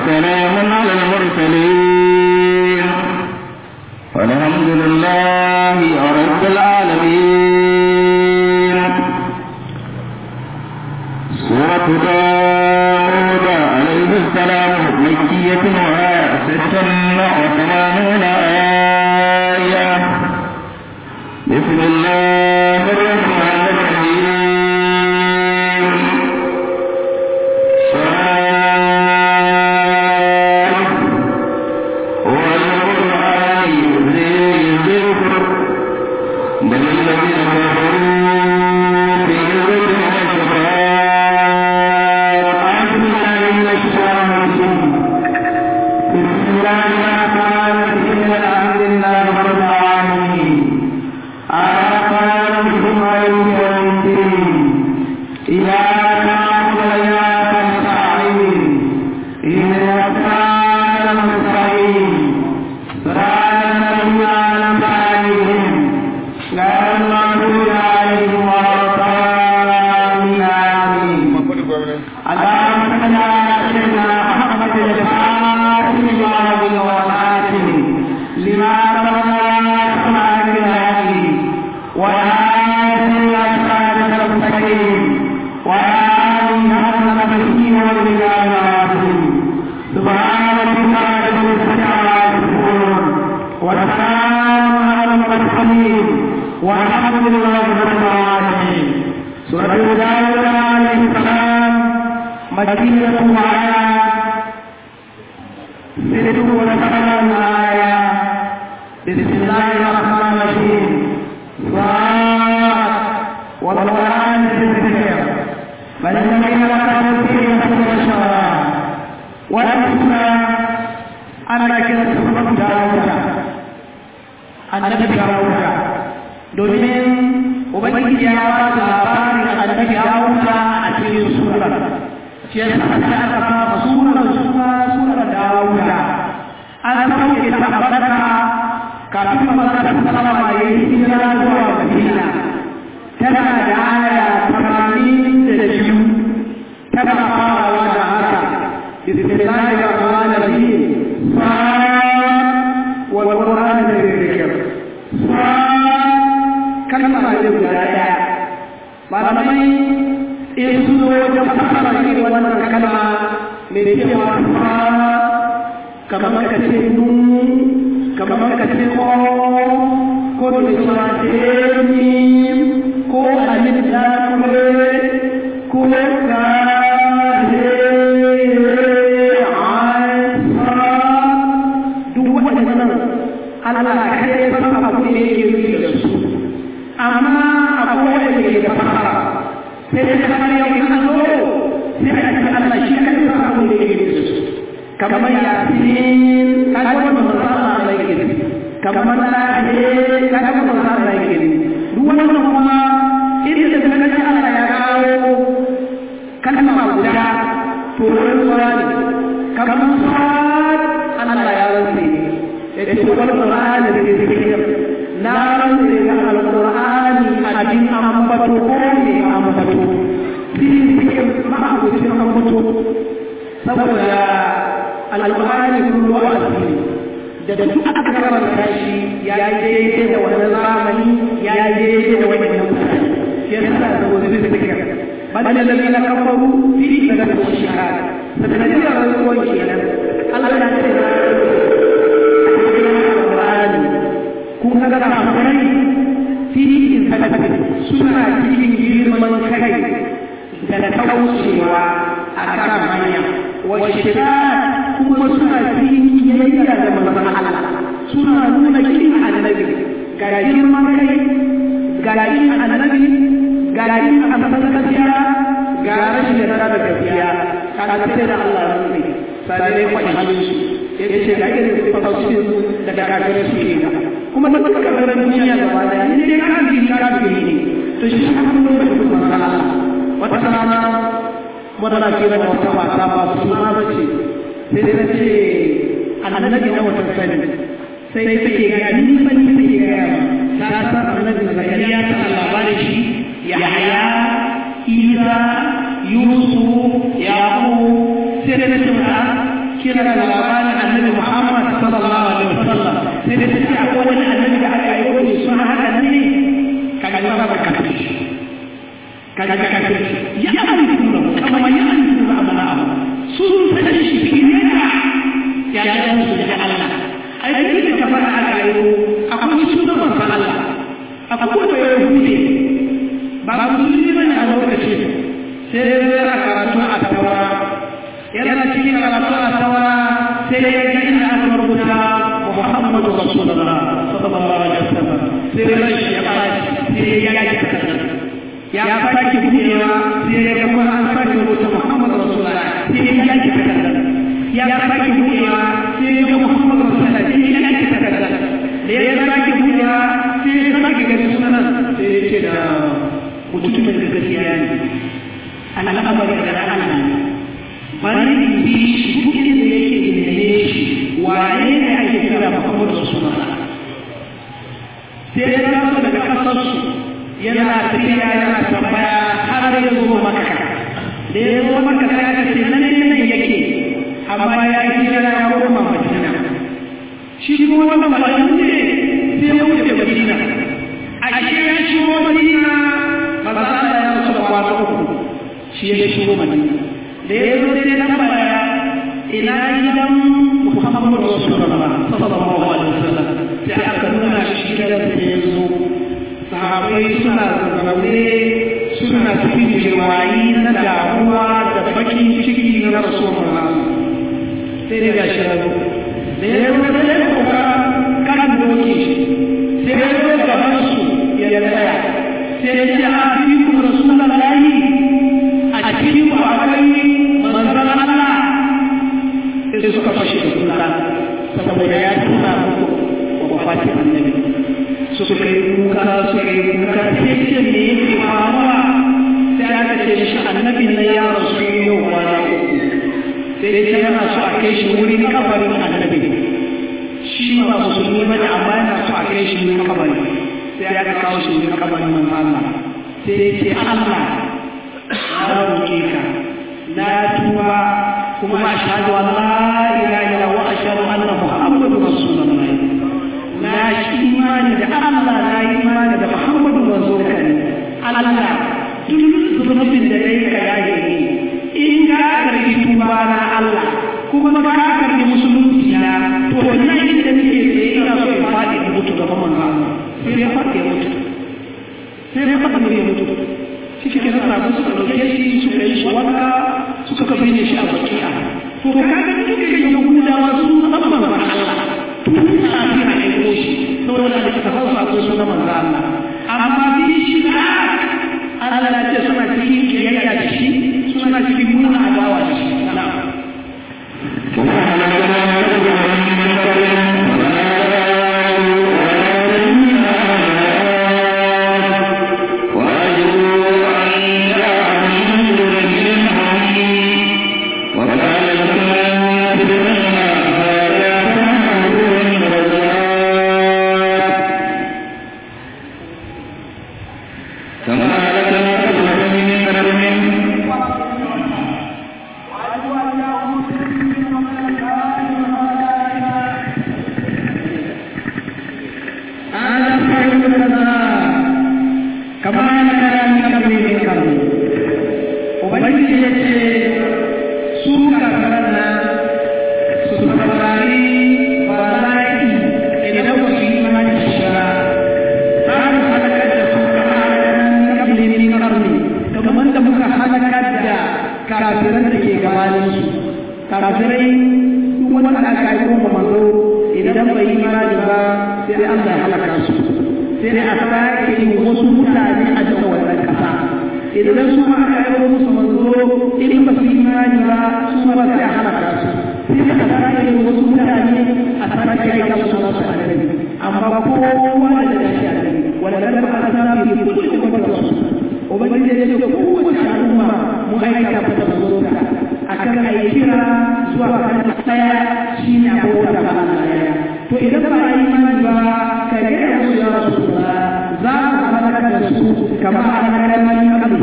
وسلام على المرسلين والحمد لله رب العالمين سورة داود عليه السلام مكية وهي ست وثمانون آية بسم الله الرحمن الرحيم صاد والقرآن ذي الذكر بل الذين كفروا في عزة وشقاق أعوذ بالله من الشيطان الرجيم بسم الله الرحمن الرحيم الحمد لله رب العالمين الرحمن الرحيم مالك يوم الدين إياك نعبد وإياك نستعين اهدنا الصراط المستقيم صراط الذين أنعمت عليهم غير المغضوب عليهم ولا الضالين آمين اللهم صل على سيدنا محمد الفاتح لما أغلق والخاتم لما سبق سمع بالهدي والهادي إلى صراطك المستقيم وآله حق نفسه والبلاد العظيم سبحان ربك رب العزة عما يصفون وسلام على المرسلين والحمد لله رب العالمين سورة داود عليه السلام مكية وعلى ست وثمان آية بسم الله الرحمن الرحيم صاد والقرآن الذكر بل الذين كفروا فيه مثل الشراب والأسمى أنا كنت سورة داود annabi Dawuda domin ubangiji ya ba da labarin annabi Dawuda a cikin surar shi yasa aka aka kama surar suna surar Dawuda an sauke ta barka kafin manzon sallama ya yi hijira zuwa Madina tana da aya tamanin da biyu tana farawa da haka bismillahir rahmanir rahim wal qur'an dhikr kalma ne guda daya malamai in su zo wajen fasara irin wannan kalma mai cewa kamar ka ce nun kamar ka ce ko ko da cewa ce mim ko alif lam ko ka duk waɗannan Allah kai ya san abu da yake nufi da su amma akwai wanda ke da fara sai da kamar yau in an zo sai a ce Allah shi kai ya san abu da yake nufi da su kamar yasin kaga wannan manzo Allah yake nufi kamar lahi kaga wannan manzo Allah yake nufi duk wannan kuma inda da kaga Allah ya kawo kalma guda to rantsuwa ne kamar sad Allah ya rantsi yace wal qur'ani da zikir na rantsi da alqur'ani abin ambato ko ne ambato fi zikir ma abucin ambato saboda alqur'ani kullu wa'azi da duk aka karanta shi ya yi daidai da wannan zamani ya yi daidai da wannan mutane shi yasa da wani zikir bal ladina kafaru fi sadaqati shahada sadaqati rantsuwa kenan Allah ya ce kun ga kafirai fi sadaqati suna cikin girman kai da kaucewa a kan hanya wa shirka kuma suna cikin kiyayya da manzon Allah suna nuna kin annabi ga girman kai ga kin annabi ga kin amsar gaskiya ga rashin yarda da gaskiya kaga sai da Allah ya rubuta sai dai kwashi shi yace ga irin tafsirin da kafirai suke yi kuma da suka kafirai duniya gaba daya ne dai kafiri kafiri ne to shi kuma mun bai kuma Allah wata rana wadda kira da wata mata ba su ma bace sai ta ce annabi na wata sani sai take ga ni ban take ga ta san annabi zakariya ta labarin shi yahya isa yusuf yaqub sai ta ce mata kira da labarin annabi Muhammad sallallahu alaihi wasallam sai da take akwai wani annabi da aka yi wani suna haka ne kaga ba ba ka kaga ka ka ya amfuna kama ya amfuna amana abu sun san shi fiye da ya ya su da Allah ai duk da fara aka yi akwai sunan manzon Allah akwai da ya hude ba musulmi bane a lokacin sai ya karatu a tawara yana cikin karatu a tawara sai ya ga inda aka rubuta Muhammadu Rasulullah sallallahu alaihi wasallam sai ran shi ya fara sai ya ga kasar ya sake buɗewa sai ya ga an sake rubuta Muhammadu Rasulullah sai ya ga kasar ya sake buɗewa sai ya ga Muhammadu Rasulullah sai ya ga kasar da ya sake buɗewa sai ya sake ga sunan sai ya ce da mutumin da gaskiya ne al'amarin da Allah bari in bi shi duk inda yake neme shi waye ne ake kira Muhammadu Rasulullah sai ya taso daga kasar su yana tafiya yana tambaya har ya zo maka da ya zo maka sai aka ce nan ne nan yake amma ya yi kira ya koma Madina shi kuma wannan malamin ne sai ya wuce Madina a shi ya shigo Madina maza Allah ya rasu da kwana uku shi ya shigo Madina da ya zo sai nan baya ina gidan Muhammadu Rasulullah sallallahu alaihi wasallam sai aka nuna shi gidan da ya zo sahabai suna zaune suna cikin jirwayi na damuwa da bakin ciki na Rasulullah sai dai gashi ya zo da ya zo sai ya kuka kan doki sai ya zo gaban su ya tsaya sai ya ce a fi ku Rasulullah a cikin ku akwai manzan Allah sai suka fashe da kuka saboda ya tuna muku wa fatin annabi suka yi kuka suka yi kuka sai ce me yake faruwa sai aka ce shi annabin nan ya rasu yau kwana uku sai ce yana so a kai shi wurin kabarin annabi shi ba musulmi ba ne amma yana so a kai shi wurin kabarin sai aka kawo shi wurin kabarin manzo Allah sai ce Allah na roƙe ka na tuba kuma ashhadu an la ilaha illa wa ashhadu anna muhammadur rasulullah na shi imani da Allah na yi imani da muhammadu manzo ka ne Allah duk zunubin da dai ka yaye ni in ka karbi tuba na Allah kuma ka karbi musulunci na to wannan inda nake tsaye ina so in faɗi in mutu gaban manzo Allah sai ya faɗi ya mutu sai ya faɗi ya mutu shi ke nasa abin suka ɗauke shi suka yi shi wanka suka binne shi a baki'a to kaga dukkan yahudawa sun san manzon Allah tun kafin a aiko shi saboda da suka san su akwai sunan manzon Allah amma bi shi ka Allah ya ce suna cikin kiyayya da shi suna cikin nuna adawa da shi na'am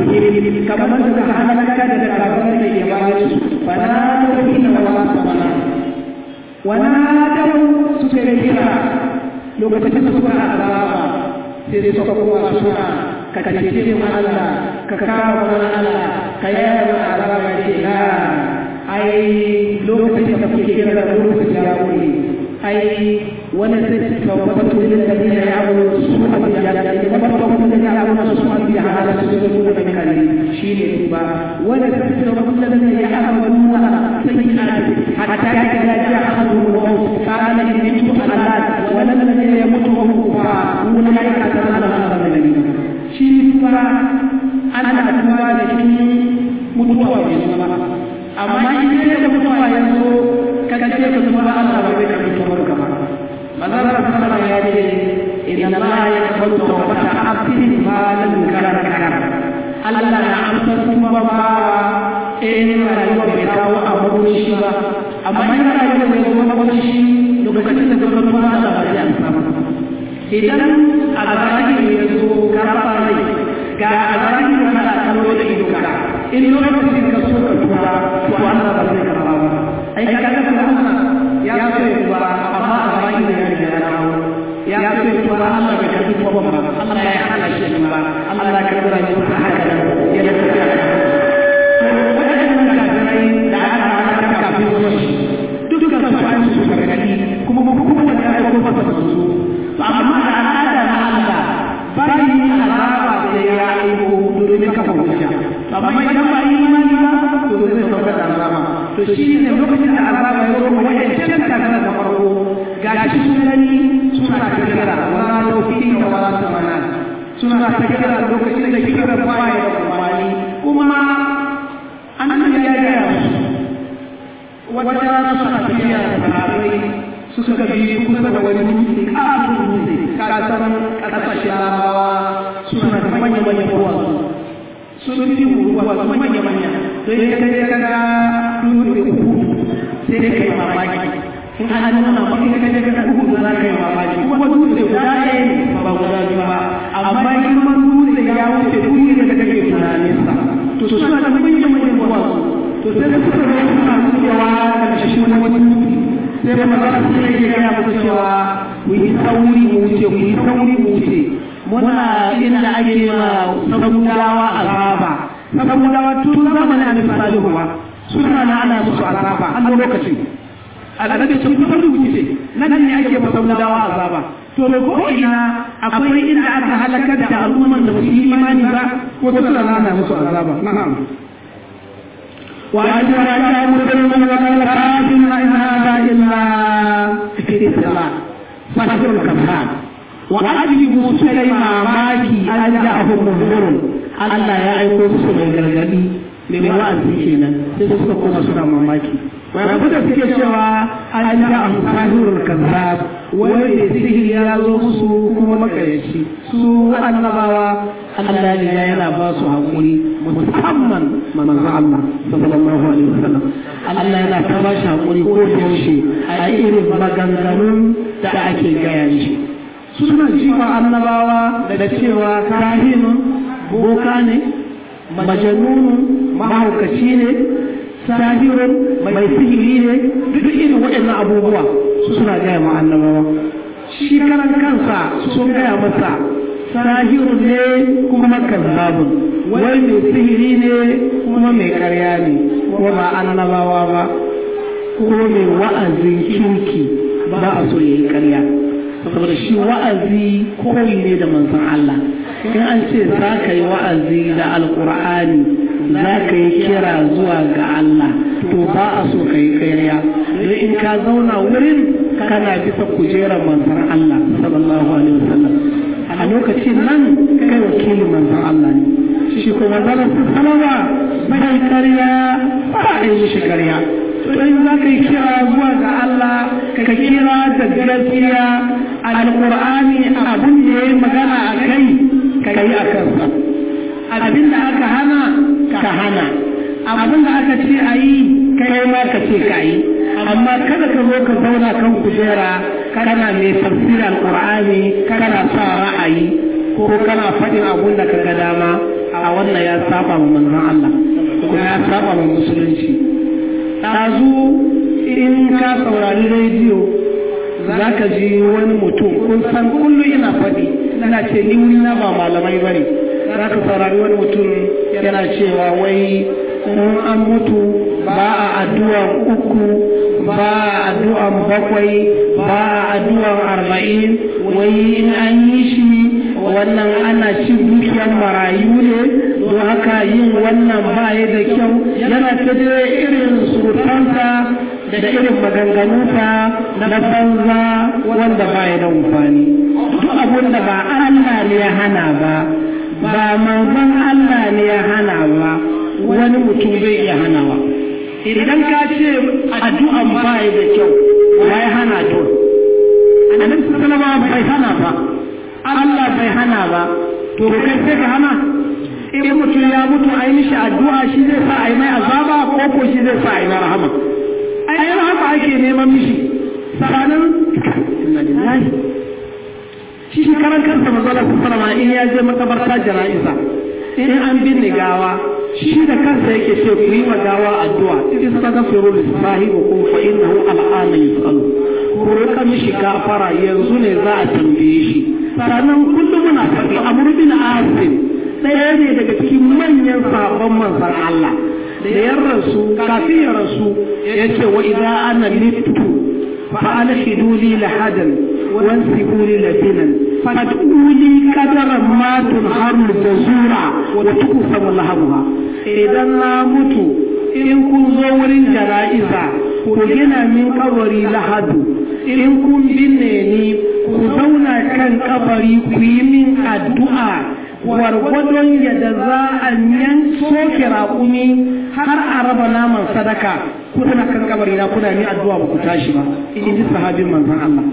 kamar da suka halaka da kafirai da ke bayan su fala ta ina wa sabana ونادوا سكريرا لو كنت سكرا عذابا sai suka kuma suna ka cece mu Allah ka kawo mana Allah ka yaya mana azaba ce na ai lokacin da kuke kira da lokacin ya wuri ai wani sai ka wato da da ya abu su ma da ya da da ba ba da ya abu su ma da hala su da da kare shine ba wani sai ka wato da ya abu sai hatta ya ga ya abu kana yutu Allah wala alladhi yamutu wa huwa kufar ulaika ta'ala al-alamin shi fara ana tuba da shi mutuwa bai zo ba amma in sai da mutuwa ya zo kaga ce ka tuba Allah bai bai ka mutuwa ka ba manzara sallallahu ya ce inna Allah yaqbalu tawbata abdin ma lam yukarrar Allah na amsa tuba ba eh rayuwa bai kawo abu shi ba amma in rayuwa bai zo ba shi lokacin da zama tuba Allah ba zai amsa ba idan azaki ya zo karfa rai ga azaki da kana kallo da ido ka in lokacin ka so ka tuba to Allah ba zai karba ba ai ka ga Allah ya so ya tuba amma azaki da ya riga ya kawo ya so ya tuba Allah bai karbi tuba ba Allah ya hana shi tuba Allah ya karbi rayuwar sa haka da ya tafi wadannan kafirai da aka hana kafin zuwa dukkan su an su gargadi kuma kuma da ya aiko masa manzo amma da al'ada na Allah bari azaba da ya aiko domin kafa hujja amma idan ba imani ba to zai sauka da azaba to shi ne lokacin da azaba ya zo kuma ya ce ka da farko ga shi sunani suna kira wala tawfiqi da wala tamana suna kira lokacin da kira baya da kumani kuma an ya ga wata rana suna tafiya da sahabbai suka bi kusa da wani dutse kafin dutse kasan kasashen larabawa suna da manya-manyan ruwa sun fi ruwa su manya-manya don ya kai ya kaga dutse uku sai dai kai mamaki in an nuna maka ya kai ya kaga uku za ka yi mamaki kuma dutse guda ɗaya ne ba guda biyu ba amma girman dutse ya wuce duk da kake tunaninsa to suna da manya-manyan ruwa to sai da suka zo suna wucewa daga shi wani wani sai da magana sai ya gaya muku cewa ku yi sauri mu wuce ku yi sauri mu wuce muna inda ake ma sabudawa azaba sabudawa tun zamanin annabi salihu ba suna na ana musu azaba an lokacin al'adabi sun fi sauri wuce nan ne ake ma sabudawa azaba to da ko ina akwai inda aka halakar da al'umman da ba su yi imani ba ko suna na ana musu azaba na'am وأشهد أن مسلما وقال كافر إن هذا إلا استثناء فشر الكذاب وأجلبوا سليما ماكي أن جاءهم منذر ألا يعيقوا سليما الغرغدي mai wa'azi kenan sai suka koma suna mamaki rabu da suke cewa an ja a fahimtar kazzab wani da sihiri ya zo musu kuma makayaci su annabawa Allah ne yana ba su haƙuri musamman manzo Allah sallallahu alaihi wasallam Allah yana ta ba shi haƙuri ko da yaushe a irin maganganun da ake gaya shi suna jifa annabawa da cewa kahinun boka ne majanunun mahaukaci ne sahirun mai sihiri ne duk irin waɗannan abubuwa su suna gaya ma annabawa shi karan kansa sun gaya masa sahirun ne kuma kazzabun wai mai sihiri ne kuma mai karya ne ko ba annabawa ba ko mai wa'azin kirki ba a so yayi karya saboda shi wa'azi koyi ne da manzon Allah in an ce za ka yi wa'azi da alkur'ani za ka yi kira zuwa ga Allah to ba a so ka yi kariya don in ka zauna wurin kana bisa kujerar manzon Allah sallallahu alaihi wasallam a lokacin nan kai wakilin manzon Allah ne shi kuma manzon sallama bai kariya ba a yi shi kariya to in za ka yi kira zuwa ga Allah ka kira da gaskiya alqur'ani abun da yayi magana a kai ka yi a kansa abin da aka hana ka hana abin da aka ce a yi kai ma ka ce ka yi amma kada ka zo ka zauna kan kujera kana mai tafsir alqur'ani kana sa ra'ayi ko kana faɗin abun da ka ga dama a wannan ya saba wa manzon Allah kuma ya saba wa musulunci ɗazu in ka saurari rediyo za ka ji wani mutum kun san kullum ina faɗi ina ce ni wuri na ba malamai bane za ka saurari wani mutum yana cewa wai in an mutu ba a addu'an uku ba a addu'an bakwai ba a addu'an arba'in wai in an yi shi wannan ana cin dukiyar marayu ne don haka yin wannan ba ya da kyau yana ta da irin surutansa da irin maganganunsa na banza wanda ba ya da amfani duk abin da ba Allah ne ya hana ba ba manzon Allah ne ya hana ba wani mutum zai iya hanawa idan ka ce addu'an ba ya da kyau ba ya hana to annabi sallallahu alaihi bai hana ba Allah bai hana ba to kai sai ka hana in mutum ya mutu a yi mishi addu'a shi zai sa a yi mai azaba ko ko shi zai sa a yi mai rahama ai rahama ake neman mishi sabanin inna lillahi shi karan kansa manzala sallama in ya je makabarta jana'iza in an binne gawa shi da kansa yake ce ku yi wa gawa addu'a istaghfiru lisahibikum fa innahu al'ana yus'alu ku rika mishi gafara yanzu ne za a tambaye shi sannan kullum muna faɗi amr bin asim ɗaya ne daga cikin manyan sabon manzon Allah da ya rasu kafin ya rasu ya ce wa idan ana littu fa alhidu li lahadan wansibu li lafinan fad'u li qadaran ma tunharu jazura wa tuqsamu lahabuha idan na mutu in kun zo wurin jana'iza ku gina min kabari lahadu in kun binne ni ku zauna kan kabari ku yi min addu'a gwargwadon yadda za a yan soke raƙumi har a raba naman sadaka kuna kan kabari na kuna ni addu'a ba ku tashi ba in ji sahabin manzon Allah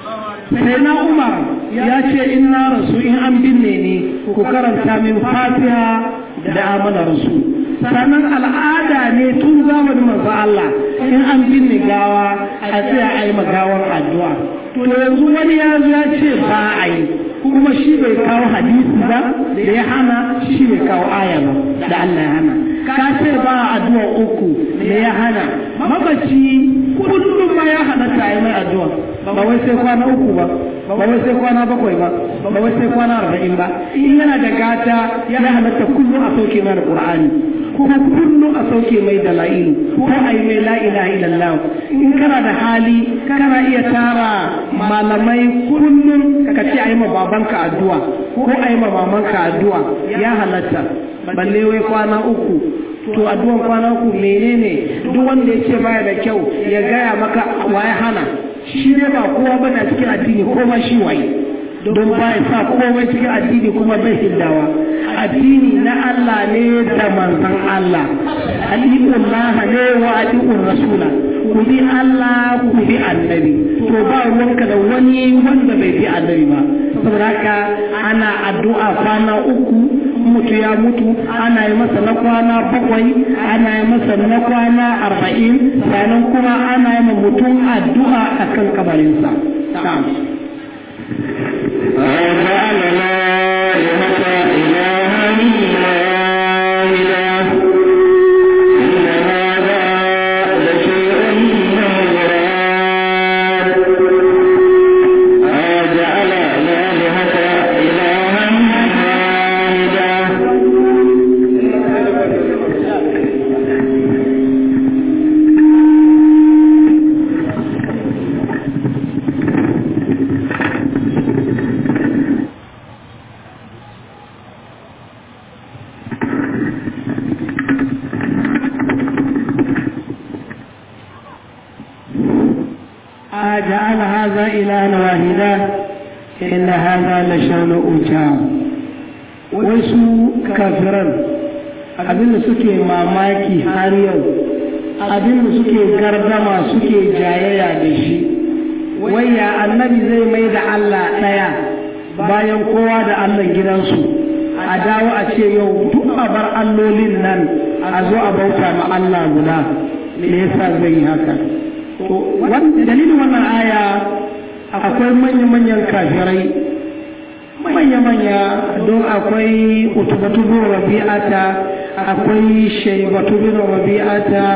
sai na Umar ya ce in na rasu in an binne ni ku karanta min Fatiha da amana rasu sannan al'ada ne tun zamanin manzo Allah in an binne gawa a tsaya a yi magawar addu'a to yanzu wani ya zo ya ce ba a yi kuma shi bai kawo hadisi ba da ya hana shi bai kawo aya ba da Allah ya hana ka ce ba addu'a uku da ya hana mabaci kullum ma ya halatta a yi mai addu'a ba wai sai kwana uku ba ba wai sai kwana bakwai ba ba wai sai kwana arba'in ba in yana da gata ya halatta kullum a sauke mai da qur'ani kuma kullum a sauke mai da la'ilu ko a yi mai la'ila illallah in kana da hali kana iya tara malamai kullum ka ce a yi ma babanka addu'a ko a yi ma mamanka addu'a ya halatta balle wai kwana uku to addu'an kwana uku menene duk wanda ya ce baya da kyau ya gaya maka waye hana shi ne ba kowa bane cikin addini ko ma shi waye don ba ya sa komai cikin addini kuma bai hildawa addini na Allah ne da manzon Allah ali'ullah ne wa ali'ur rasula ku bi Allah ku bi annabi to ba ruwanka da wani wanda bai bi annabi ba saboda haka ana addu'a kwana uku mutu ya mutu ana yi masa na kwana bakwai ana yi masa na kwana arba'in sannan kuma ana yi ma mutum addu'a a kan kabarinsa. وجعل الآلهة إلها إلا إله إن هذا لشيء مراد وجعل الآلهة إلها واحدا أجعل هذا إلها واحدا إن هذا لشان أجاب wasu kafiran abinda suke mamaki har yau abinda suke gardama suke jayayya da shi waya annabi zai mai da Allah ɗaya bayan kowa da Allah gidansu a dawo a ce yau duk a bar allolin nan a zo a bauta ma Allah guda me yasa zai yi haka to dalilin wannan aya akwai manya-manyan kafirai manya-manya don akwai utubatu bin rabi'ata akwai shaibatu bin rabi'ata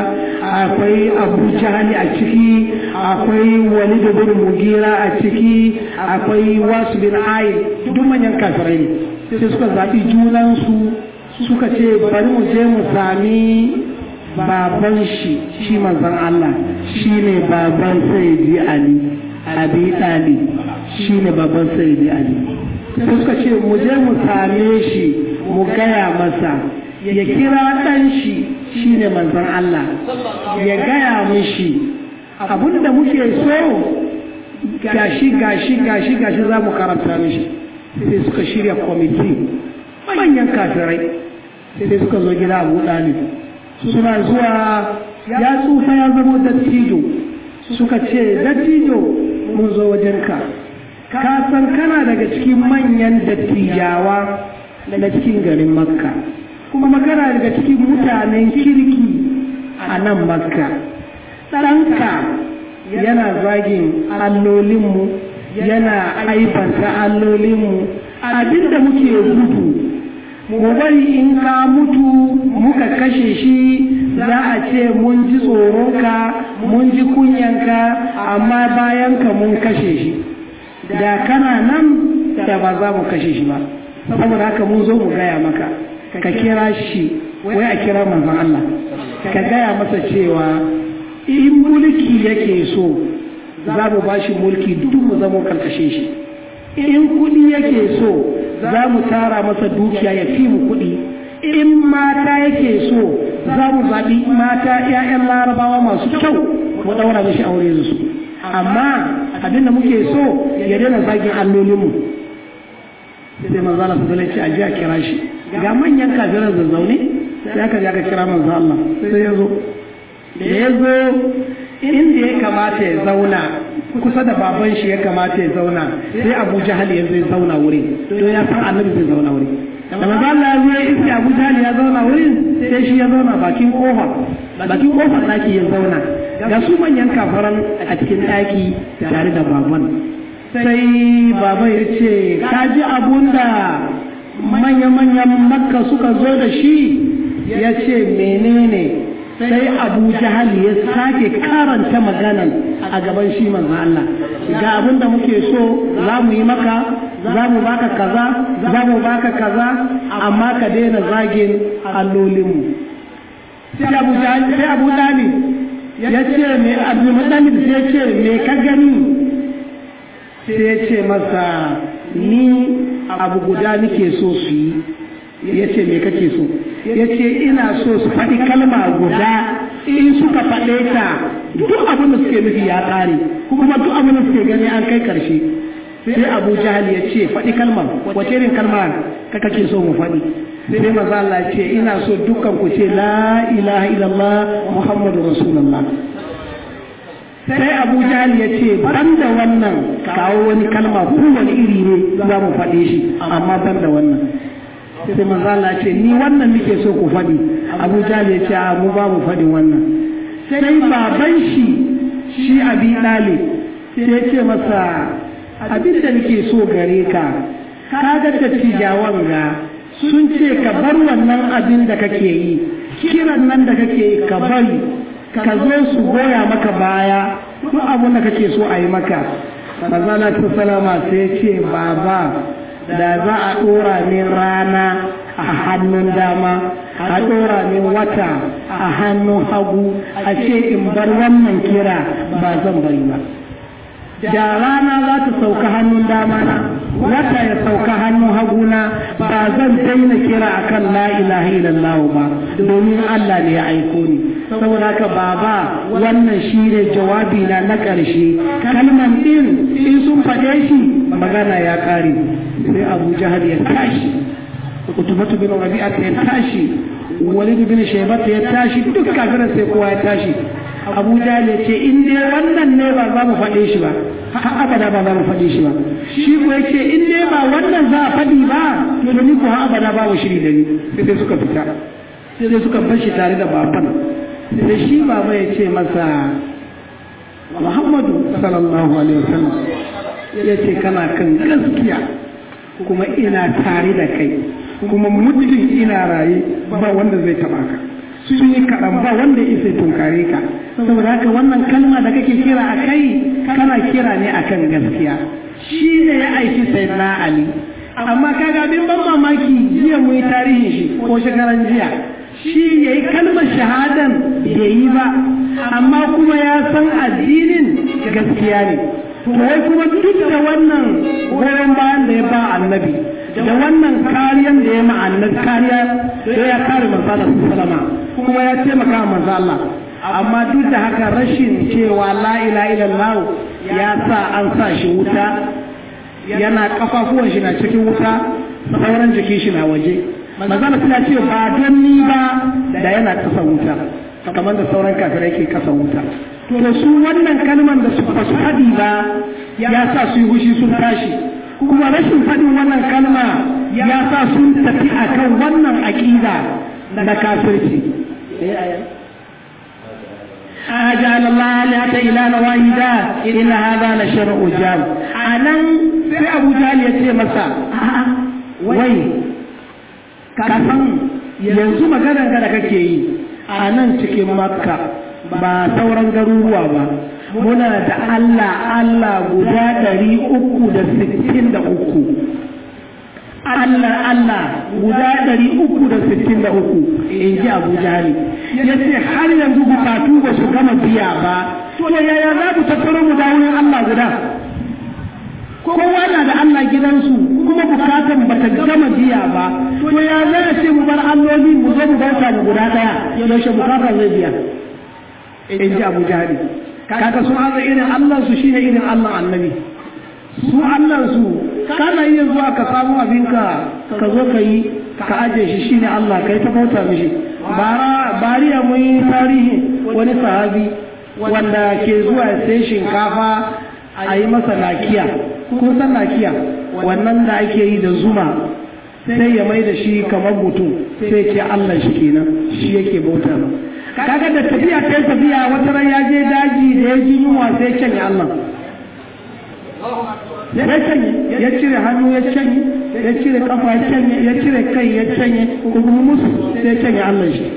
akwai abu jahali a ciki akwai walid bin mugira a ciki akwai wasu bin ayi duk manyan kafirai ne sai suka zaɓi junansu suka ce bari mu je mu sami baban shi shi manzon Allah shi ne baban sayyidi Ali abi ɗali shi ne baban sayyidi Ali sai suka ce mu je mu same shi mu gaya masa ya kira ɗan shi shi ne manzon Allah ya gaya mishi abinda muke so gashi gashi gashi gashi za mu karanta mishi sai suka shirya kwamiti manyan kafirai sai suka zo gida abu ɗalib suna zuwa ya tsufa ya zama dattijo suka ce dattijo mun zo wajenka ka san kana daga cikin manyan dattijawa na cikin garin makka kuma kana daga cikin mutanen kirki a nan makka ɗanka yana zagin allolinmu yana aibanta allolinmu abinda muke gudu mu bari in ka mutu muka kashe shi za a ce mun ji tsoronka mun ji kunyanka amma bayanka mun kashe shi da kana nan da ba za mu kashe shi ba saboda haka mun zo mu gaya maka ka kira shi wai a kira manzon Allah ka gaya masa cewa in mulki yake so za mu ba shi mulki duk mu zama karkashe shi in kuɗi yake so za mu tara masa dukiya ya fi mu kuɗi in mata yake so za mu zaɓi mata 'ya'yan larabawa masu kyau mu ɗaura mishi aure su amma abin da muke so ya daina zagin allolinmu sai manzo Allah sallallahu alaihi wasallam a kira shi ga manyan kafiran zazzaune sai aka aka kira manzo Allah sai ya zo da ya zo inda ya kamata ya zauna kusa da baban shi ya kamata ya zauna sai Abu Jahal ya zai zauna wuri to ya san Annabi zai zauna wuri da manzo Allah ya zo ya iske Abu Jahal ya zauna wurin sai shi ya zauna bakin kofa bakin kofar daki ya zauna ga su manyan kafaran a cikin daki tare da baban sai baba ya ce ka ji abun da manya-manyan makka suka zo da shi ya ce menene sai abu jahal ya sake karanta maganan a gaban shi manzo Allah ga abin da muke so za mu yi maka za mu baka kaza za mu baka kaza amma ka daina zagin allolinmu sai abu jahal sai abu dalib ya ce me abu muttalib sai ya ce me ka gani sai ya ce masa ni abu guda nake so su yi ya ce me kake so ya ce ina so su faɗi kalma guda in suka faɗe ta duk abin da suke nufi ya ƙare kuma duk abin da suke gani an kai ƙarshe sai abu jahal ya ce faɗi kalmar wace irin kalma ka kake so mu faɗi sai dai maza Allah ce ina so dukkan ku ce la ilaha illallah muhammadu rasulullah sai abu jahal ya ce ban da wannan kawo wani kalma kowane iri ne za mu faɗe shi amma ban da wannan sai manzo Allah ce ni wannan nake so ku faɗi abu jahal ya ce a mu ba mu faɗi wannan sai baban shi shi abi ɗale sai ya ce masa abin da nake so gare ka ka ga dattijawan ga sun ce ka bar wannan abin da kake yi kiran nan da kake yi ka bari ka zo su goya maka baya duk abin da kake so a yi maka manzala ta salama sai ce baba da za a ɗora min rana a hannun dama a ɗora min wata a hannun hagu a ce in bar wannan kira ba zan bari ba da rana za ta sauka hannun dama na wata ya sauka hannun haguna ba zan daina kira akan la ilaha illallah ba domin Allah ne ya aiko ni saboda haka baba wannan shi ne jawabi na na ƙarshe kalman din in sun faɗe shi magana ya ƙare sai Abu Jahal ya tashi Utubatu bin Rabi'a ya tashi Walid bin Shaybat ya tashi duk kafiran sai kowa ya tashi Abu Jahal ya ce in dai wannan ne ba za mu faɗe shi ba har abada ba za mu faɗe shi ba shi ko yake in dai ba wannan za a faɗi ba to ni ko har abada ba mu shiri da ni sai suka fita sai suka bar shi tare da baban sai shi baba ya ce masa Muhammadu sallallahu alaihi wasallam ya ce kana kan gaskiya kuma ina tare da kai kuma muddin ina raye ba wanda zai taba ka sun yi kaɗan ba wanda ya isa tunkare ka saboda haka wannan kalma da kake kira a kai kana kira ne akan gaskiya shi ne ya aiki sai na ali amma kaga abin ban mamaki jiya mu yi tarihin shi ko shekaran jiya shi ya yi kalmar shahadan da yi ba amma kuma ya san addinin gaskiya ne to wai kuma duk da wannan goyon bayan da ya ba annabi da wannan kariyan da ya ma annabi kariya da ya kare manzo Allah sallama kuma ya taimaka manzo Allah amma duk da haka rashin cewa la ilaha illallah ya sa an sa shi wuta yana kafafuwan shi na cikin wuta sauran jikin shi na waje manzala suna ce ba don ni ba da yana kasa wuta kamar da sauran kafirai ke kasa wuta to su wannan kalman da su ba su haɗi ba ya sa su yi hushi sun tashi kuma rashin faɗin wannan kalma ya sa sun tafi akan wannan aƙida na kafirci أجعل الله آلهة إلها واحدا إن هذا لشرع جال أنا في أبو جهل يتي مسا وي كفن yanzu maganar da kake yi a nan cikin makka ba sauran garuruwa ba muna da Allah Allah guda ɗari uku da sittin da uku Allah Allah guda ɗari uku da sittin da uku in ji Abu Jahali ya ce har yanzu bukatu ba su gama biya ba to yaya za mu tattaro mu da wurin Allah guda kowa na da Allah gidansu kuma bukatan ba ta gama biya ba to ya za a ce mu bar alloli mu zo mu bauta mu guda ɗaya yaushe bukatan zai biya in ji Abu Jahali kaga sun haza irin Allah su shine irin Allah annabi su Allah su kana iya zuwa ka samu abinka ka zo ka yi ka aje shi shine Allah kai ta bauta mishi bara bariya mun yi tarihi wani sahabi wanda ke zuwa sai shinkafa a yi masa nakiya kun san nakiya wannan da ake yi da zuma sai ya mai da shi kamar mutum sai ce Allah shi kenan shi yake bauta ba kaga da tafiya kai tafiya wata ran ya je daji da ya ji yunwa sai canye Allah ya canye ya cire hannu ya canye ya cire kafa ya canye ya cire kai ya canye kuma musu sai canye Allah shi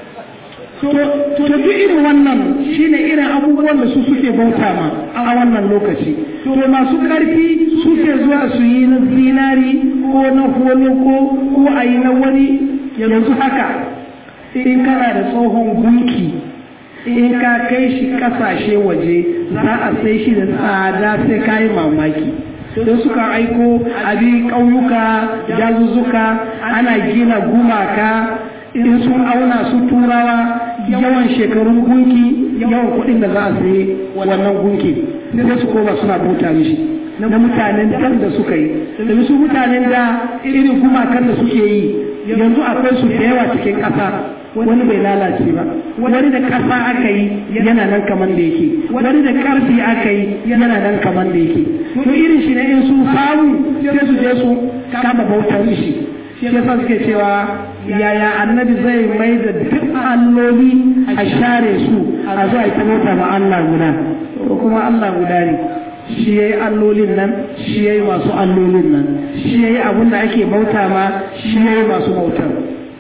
to duk irin wannan shine irin abubuwan da su suke bauta ma a wannan lokaci to masu karfi suke zuwa su yi na zinari ko na holo ko ko a yi na wani yanzu haka in kana da tsohon gunki in ka kai shi kasashe waje za a sai shi da tsada sai ka yi mamaki don suka aiko abin ƙauyuka dazuzzuka ana gina gumaka in sun auna su turawa yawan shekarun gunki yawan kuɗin da za a sayi wannan gunki sai su koma suna bauta mishi na mutanen dan da suka yi domin su mutanen da irin gumakan da suke yi yanzu akwai su da yawa cikin ƙasa wani bai lalace ba wani da ƙasa aka yi yana nan kaman da yake wani da ƙarfi aka yi yana nan kaman da yake to irin shi ne in sun samu sai su je su kama bautar shi shi yasa suke cewa yaya annabi zai mai da duk alloli a share su a zuwa ita bauta ma Allah guda to kuma Allah guda ne shi yayi allolin nan shi yayi masu allolin nan shi yayi abin da ake bauta ma shi yayi masu bautar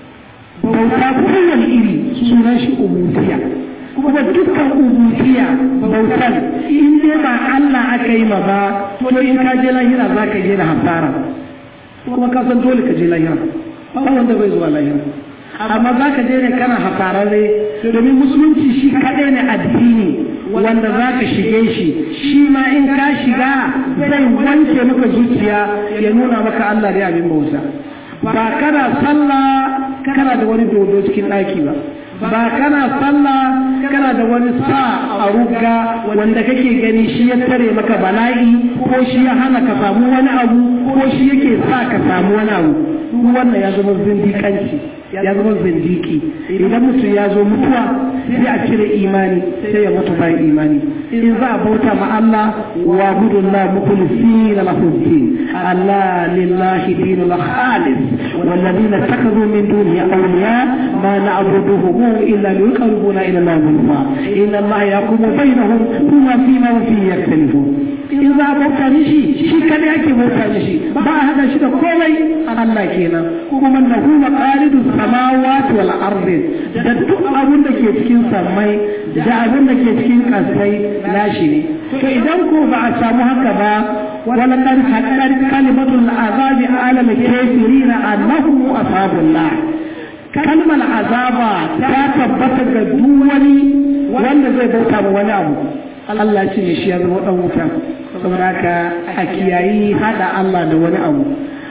bauta kowane iri sunan shi ubudiyya kuma dukkan ubudiyya bautar in dai ba Allah aka yi ma ba to in ka je lahira za ka je da hasara kuma ka san dole ka je lahira ba wanda bai zuwa lahira amma za ka je ne kana hasararre domin musulunci shi kaɗai ne addini wanda za ka shige shi shi ma in ka shiga zai wanke maka zuciya ya nuna maka Allah da abin bauta ba kana sallah kana da wani dodo cikin ɗaki ba ba kana sallah kana da wani sa a rugga wanda kake gani shi ya tare maka bala'i ko shi ya hana ka samu wani abu ko shi yake sa ka samu wani abu duk wannan ya zama zindikanci ya zama zindiki idan mutum ya zo mutuwa sai a cire imani sai ya mutu bayan imani in za a bauta ma Allah wa gudunna mukhlisina lahu din Allah lillahi dinul khalis والذين اتخذوا من دونه أولياء ما نعبدهم إلا ليقربونا إلى الله زلفى إن الله يقوم بينهم هما فيما هم فيه يختلفون in za a bauta mishi shi kadai ake bauta mishi ba a hada shi da komai Allah kenan kuma lahu maqalidu samawati wal ardi da duk abun da ke cikin samai da abun da ke cikin kasai nashi ne to idan ko ba a samu haka ba wala kan haqqan kalimatul azabi ala al-kafirin annahum ashabullah kalmar azaba ta tabbata ga duk wani wanda zai bauta ma wani abu Allah ce ne shi ya zama dan wuta saboda haka a kiyayi hada Allah da wani abu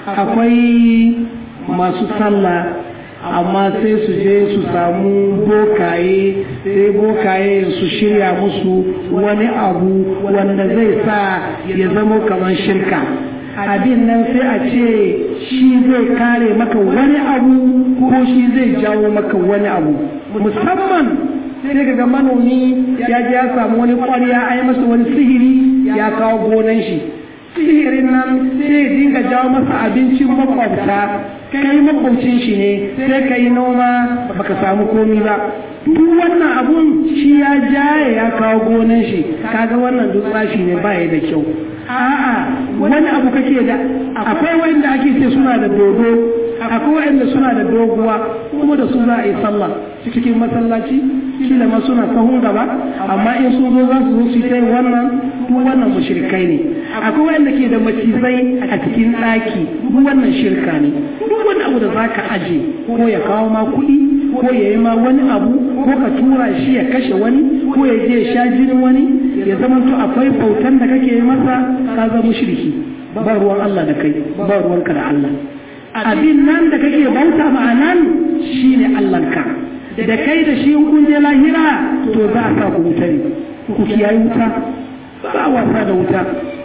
akwai masu sallah amma sai su je su samu bokaye sai bokaye su shirya musu wani abu wanda zai sa ya zama kamar shirka abin nan sai a ce shi zai kare maka wani abu ko shi zai jawo maka wani abu musamman sai ga manomi ya je ya samu wani ƙwarya a yi masa wani sihiri ya kawo gonan shi sihirin nan sai dinga jawo masa abincin makwabta kai makwabcin shi ne sai ka yi noma baka samu komi ba duk wannan abun shi ya jaye ya kawo gonan shi kaga wannan duk tsashi ne ba da kyau a'a wani abu kake da akwai wanda ake ce suna da dodo akwai wanda suna da doguwa kuma da su za a yi sallah cikin masallaci shi da ma suna sahun gaba amma in sun zo za su zo su yi wannan duk wannan mushrikai ne akwai wanda ke da macizai a cikin ɗaki duk wannan shirka ne duk wani abu da zaka aje ko ya kawo ma kuɗi ko ya yi ma wani abu ko ka tura shi ya kashe wani ko ya je ya sha jinin wani ya zama to akwai bautan da kake yi masa ka zama mushriki ba ruwan Allah da kai ba ruwanka da Allah abin nan da kake bauta ma nan shine Allahnka da kai da shi kun je lahira to za a sa ku wuta ne ku kiyaye wuta ba wasa da wuta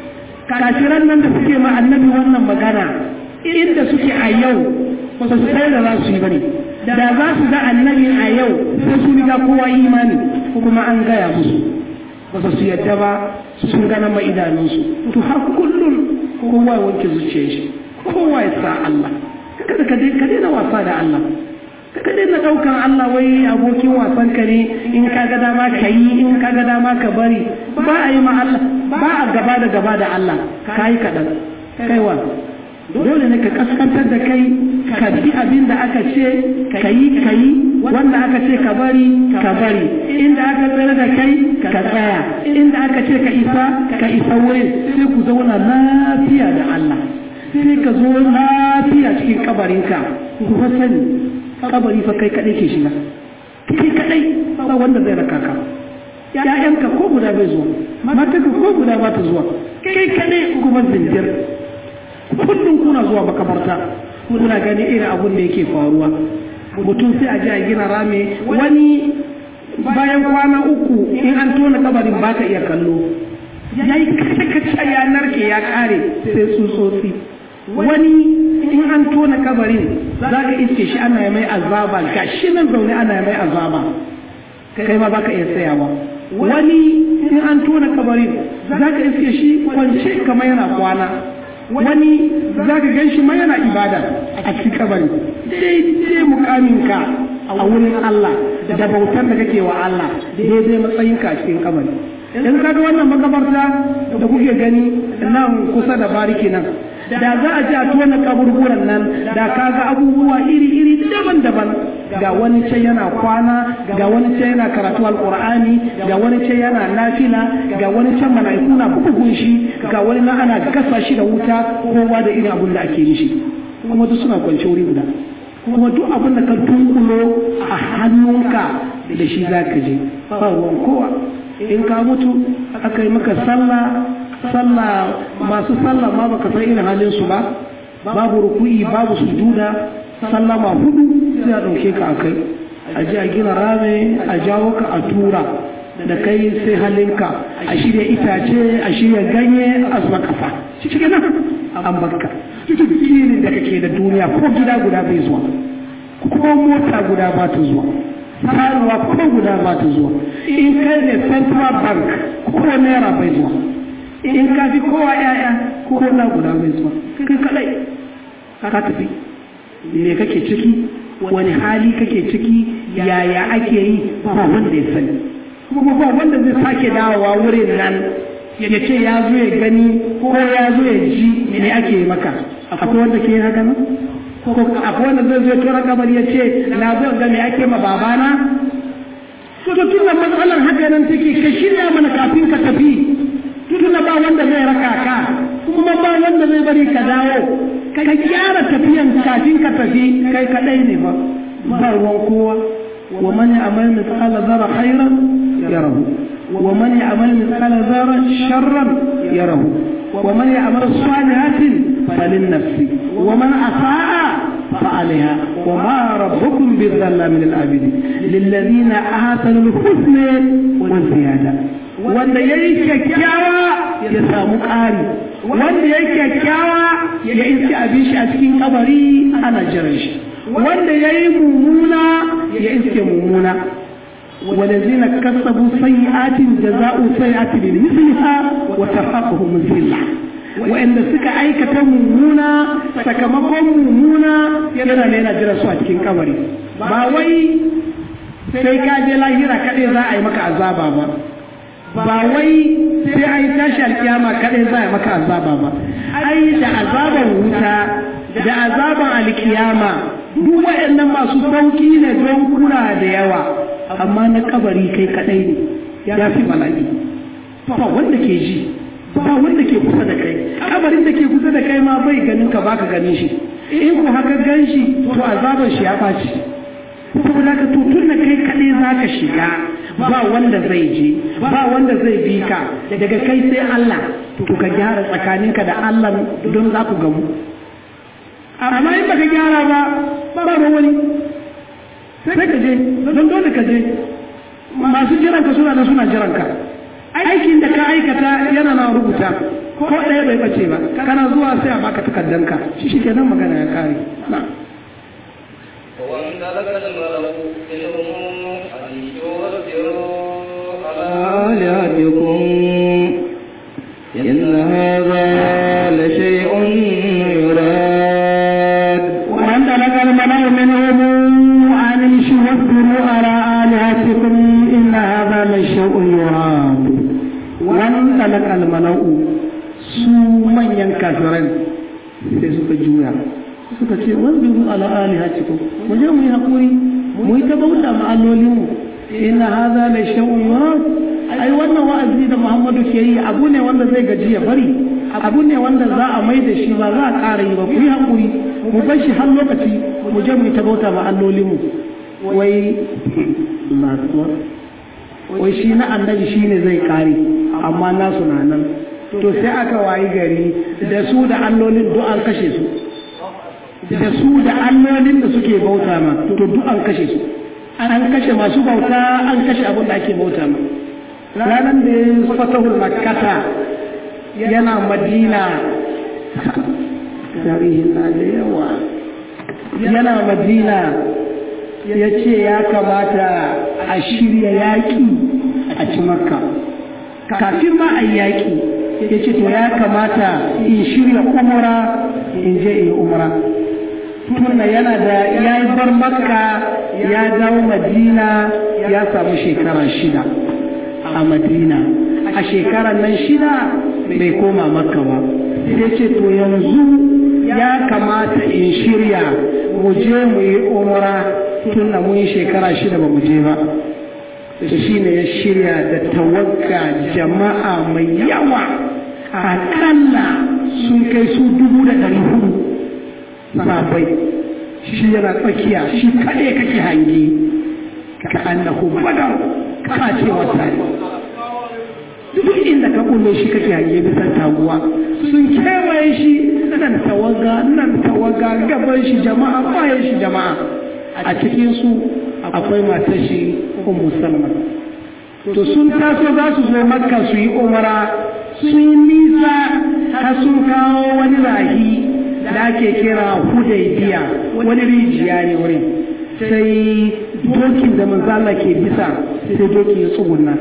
kafiran nan da suke ma annabi wannan magana inda suke a yau ba su sai da za su yi bane da za su ga annabi a yau sai su riga kowa imani kuma an gaya musu ba su yadda ba sun gana ma idanunsu to har kullum kowa ya wanke zuciyar shi kowa ya sa Allah kada ka daina wasa da Allah ka daina daukan Allah wai abokin wasan ka ne in ka ga dama ka yi in ka ga dama ka bari ba a yi ma Allah ba a gaba da gaba da Allah ka yi kaɗan kaiwa dole ne ka kaskantar da kai ka bi abin da aka ce ka yi ka yi wanda aka ce ka bari ka bari inda aka tsere da kai ka tsaya inda aka ce ka isa ka isa wurin sai ku zauna lafiya da Allah sai ka zo lafiya cikin kabarinka ku fa sani kabari fa kai kadai ke shiga kai kadai ba wanda zai raka ka ya'yanka ko guda bai zuwa matanka ko guda ba ta zuwa kai kadai kuma zinjir kullum kuna zuwa makabarta kuna gani irin abun da yake faruwa mutum sai a ji a gina rame wani bayan kwana uku in an tona kabarin ba ka iya kallo ya yi kace ya narke ya kare sai tsutsotsi wani in an tona kabarin za ka iske shi ana mai azaba ga shi nan zaune ana mai azaba kai ma baka iya tsayawa wani in an tona kabarin za ka iske shi kwance kamar yana kwana wani za ka gan shi ma yana ibada a cikin kabari daidai mukaminka a wurin Allah da bautar da kake wa Allah daidai matsayinka a cikin kabari in ka ga wannan makabarta da kuke gani nan kusa da bariki nan da za a ji a tona kaburburan nan da ka ga abubuwa iri-iri daban-daban ga wani ce yana kwana ga wani ce yana karatu alkur'ani ga wani ce yana nafila ga wani ce mala'iku na bugun shi ga wani na ana gasa shi da wuta kowa da irin abin da ake mishi kuma duk suna kwance wuri guda kuma duk abin da ka tunkulo a hannunka da shi za ka je ba ruwan kowa in ka mutu aka yi maka sallah sallah masu sallah ma baka san irin halin su ba babu ruku'i babu sujuda sallah ma hudu sai a dauke ka akai a ji a gina rame a jawo ka a tura da kai sai halinka a shirya itace a shirya ganye a zuwa kafa cikin nan an bakka cikin da kake da duniya ko gida guda bai zuwa ko mota guda ba ta zuwa taruwa ko guda ba ta zuwa in kai ne central bank ko naira bai zuwa in ka fi kowa yaya ko na guda bai zuwa kai kadai ka tafi me kake ciki wani hali kake ciki yaya ake yi ba wanda ya sani kuma ba wanda zai sake dawowa wurin nan ya ce ya zo ya gani ko ya zo ya ji me ake maka akwai wanda ke haka nan ko akwai wanda zai zo tura kabari ya ce na zo ga me ake ma babana to tun da matsalar haka nan take ka shirya mana kafin ka tafi tun ba wanda zai raka ka kuma ba wanda zai bari ka dawo ka gyara tafiyan kafin ka tafi kai kadai ne ba ba ruwan kowa wa man ya'mal mithqala dharra khairan yarahu wa man ya'mal mithqala dharra sharran yarahu wa man ya'mal salihatin falinafsi wa man asaa فعليها وما ربكم بالظلام للعابدين للذين آتوا الحسنى والزيادة wanda ya yi kyakkyawa ya samu ƙari wanda ya yi kyakkyawa ya iske abin shi a cikin kabari ana jiran shi wanda ya yi mummuna ya iske mummuna والذين كسبوا سيئات جزاء سيئات بمثلها وتفاقهم الذلة وإن سك أيكة ممونة سكمكم ممونة يدنا لنا جرسوا أتكين كبري باوي sai ka je lahira kaɗai za a yi maka azaba ba ba wai sai a yi tashi alkiyama kaɗai za a yi maka azaba ba ai da azaban wuta da azaban alkiyama duk waɗannan masu sauki ne don kuna da yawa amma na kabari kai kaɗai ne ya fi bala'i ba wanda ke ji ba wanda ke kusa da kai kabarin da ke kusa da kai ma bai ganin ka baka ganin shi in ko haka gan shi to azaban shi ya ɓaci saboda ka tutun da kai kaɗai za ka shiga ba wanda zai je ba wanda zai bi ka daga kai sai Allah to ka gyara tsakaninka da Allah don za ku gamu amma in baka gyara ba ba ba wani sai ka je don dole ka je masu jiranka suna da suna jiranka aikin da ka aikata yana na rubuta ko ɗaya bai bace ba kana zuwa sai a baka takardanka shi shi kenan magana ya kare na'am وانطلق الملك منهم أن يوزروا على آلهتكم إن هذا لشيء يراد وانطلق الملأ منهم أن امشوا واصبروا على آلهتكم إن هذا لشيء يراد وانطلق الملأ su manyan kafiran sai suka juya suka ce wasbiru ala alihatikum mu je mu yi hakuri mu yi ta bauta ma allolinmu inna hadha la shay'un yurad ai wannan wa'azi da Muhammadu ke yi abu ne wanda zai gaji ya bari abu ne wanda za a mai da shi ba za a ƙara yi ba ku yi hakuri mu bar shi har lokaci mu je mu yi ta bauta ma allolinmu wai wai shi na annabi shine zai kare amma nasu na nan to sai aka wayi gari da su da allolin duk an kashe su da su da allolin da suke bauta ma to duk an kashe su an kashe masu bauta an kashe abin da ake bauta ma ranar da ya fatahul makkata yana madina tarihin na da yawa yana madina ya ce ya kamata a shirya yaƙi a ci makka kafin ma a yaƙi ya ce to ya kamata in shirya umara in je in umara tunda yana da ya yi bar makka ya dawo madina ya samu shekara shida a madina a shekarar nan shida bai koma makka ba sai ce to yanzu ya kamata in shirya mu je mu yi umara tunda mun yi shekara shida ba mu je ba shi ne ya shirya da tawagga jama'a mai yawa akalla sun kai su dubu da ɗari hudu sabai shi yana tsakiya shi kaɗai kake hangi ka annahu badar ka ce wata ne duk inda ka kulle shi kake hange bisan taguwa sun kewaye shi nan tawaga nan tawaga gaban shi jama'a bayan shi jama'a a cikin su akwai matar shi ummu salma to sun taso za su zo makka su yi umara sun yi nisa har sun kawo wani rahi da ake kira hudaybiya wani rijiya ne wurin sai dokin da manzala ke bisa sai doki ya tsuguna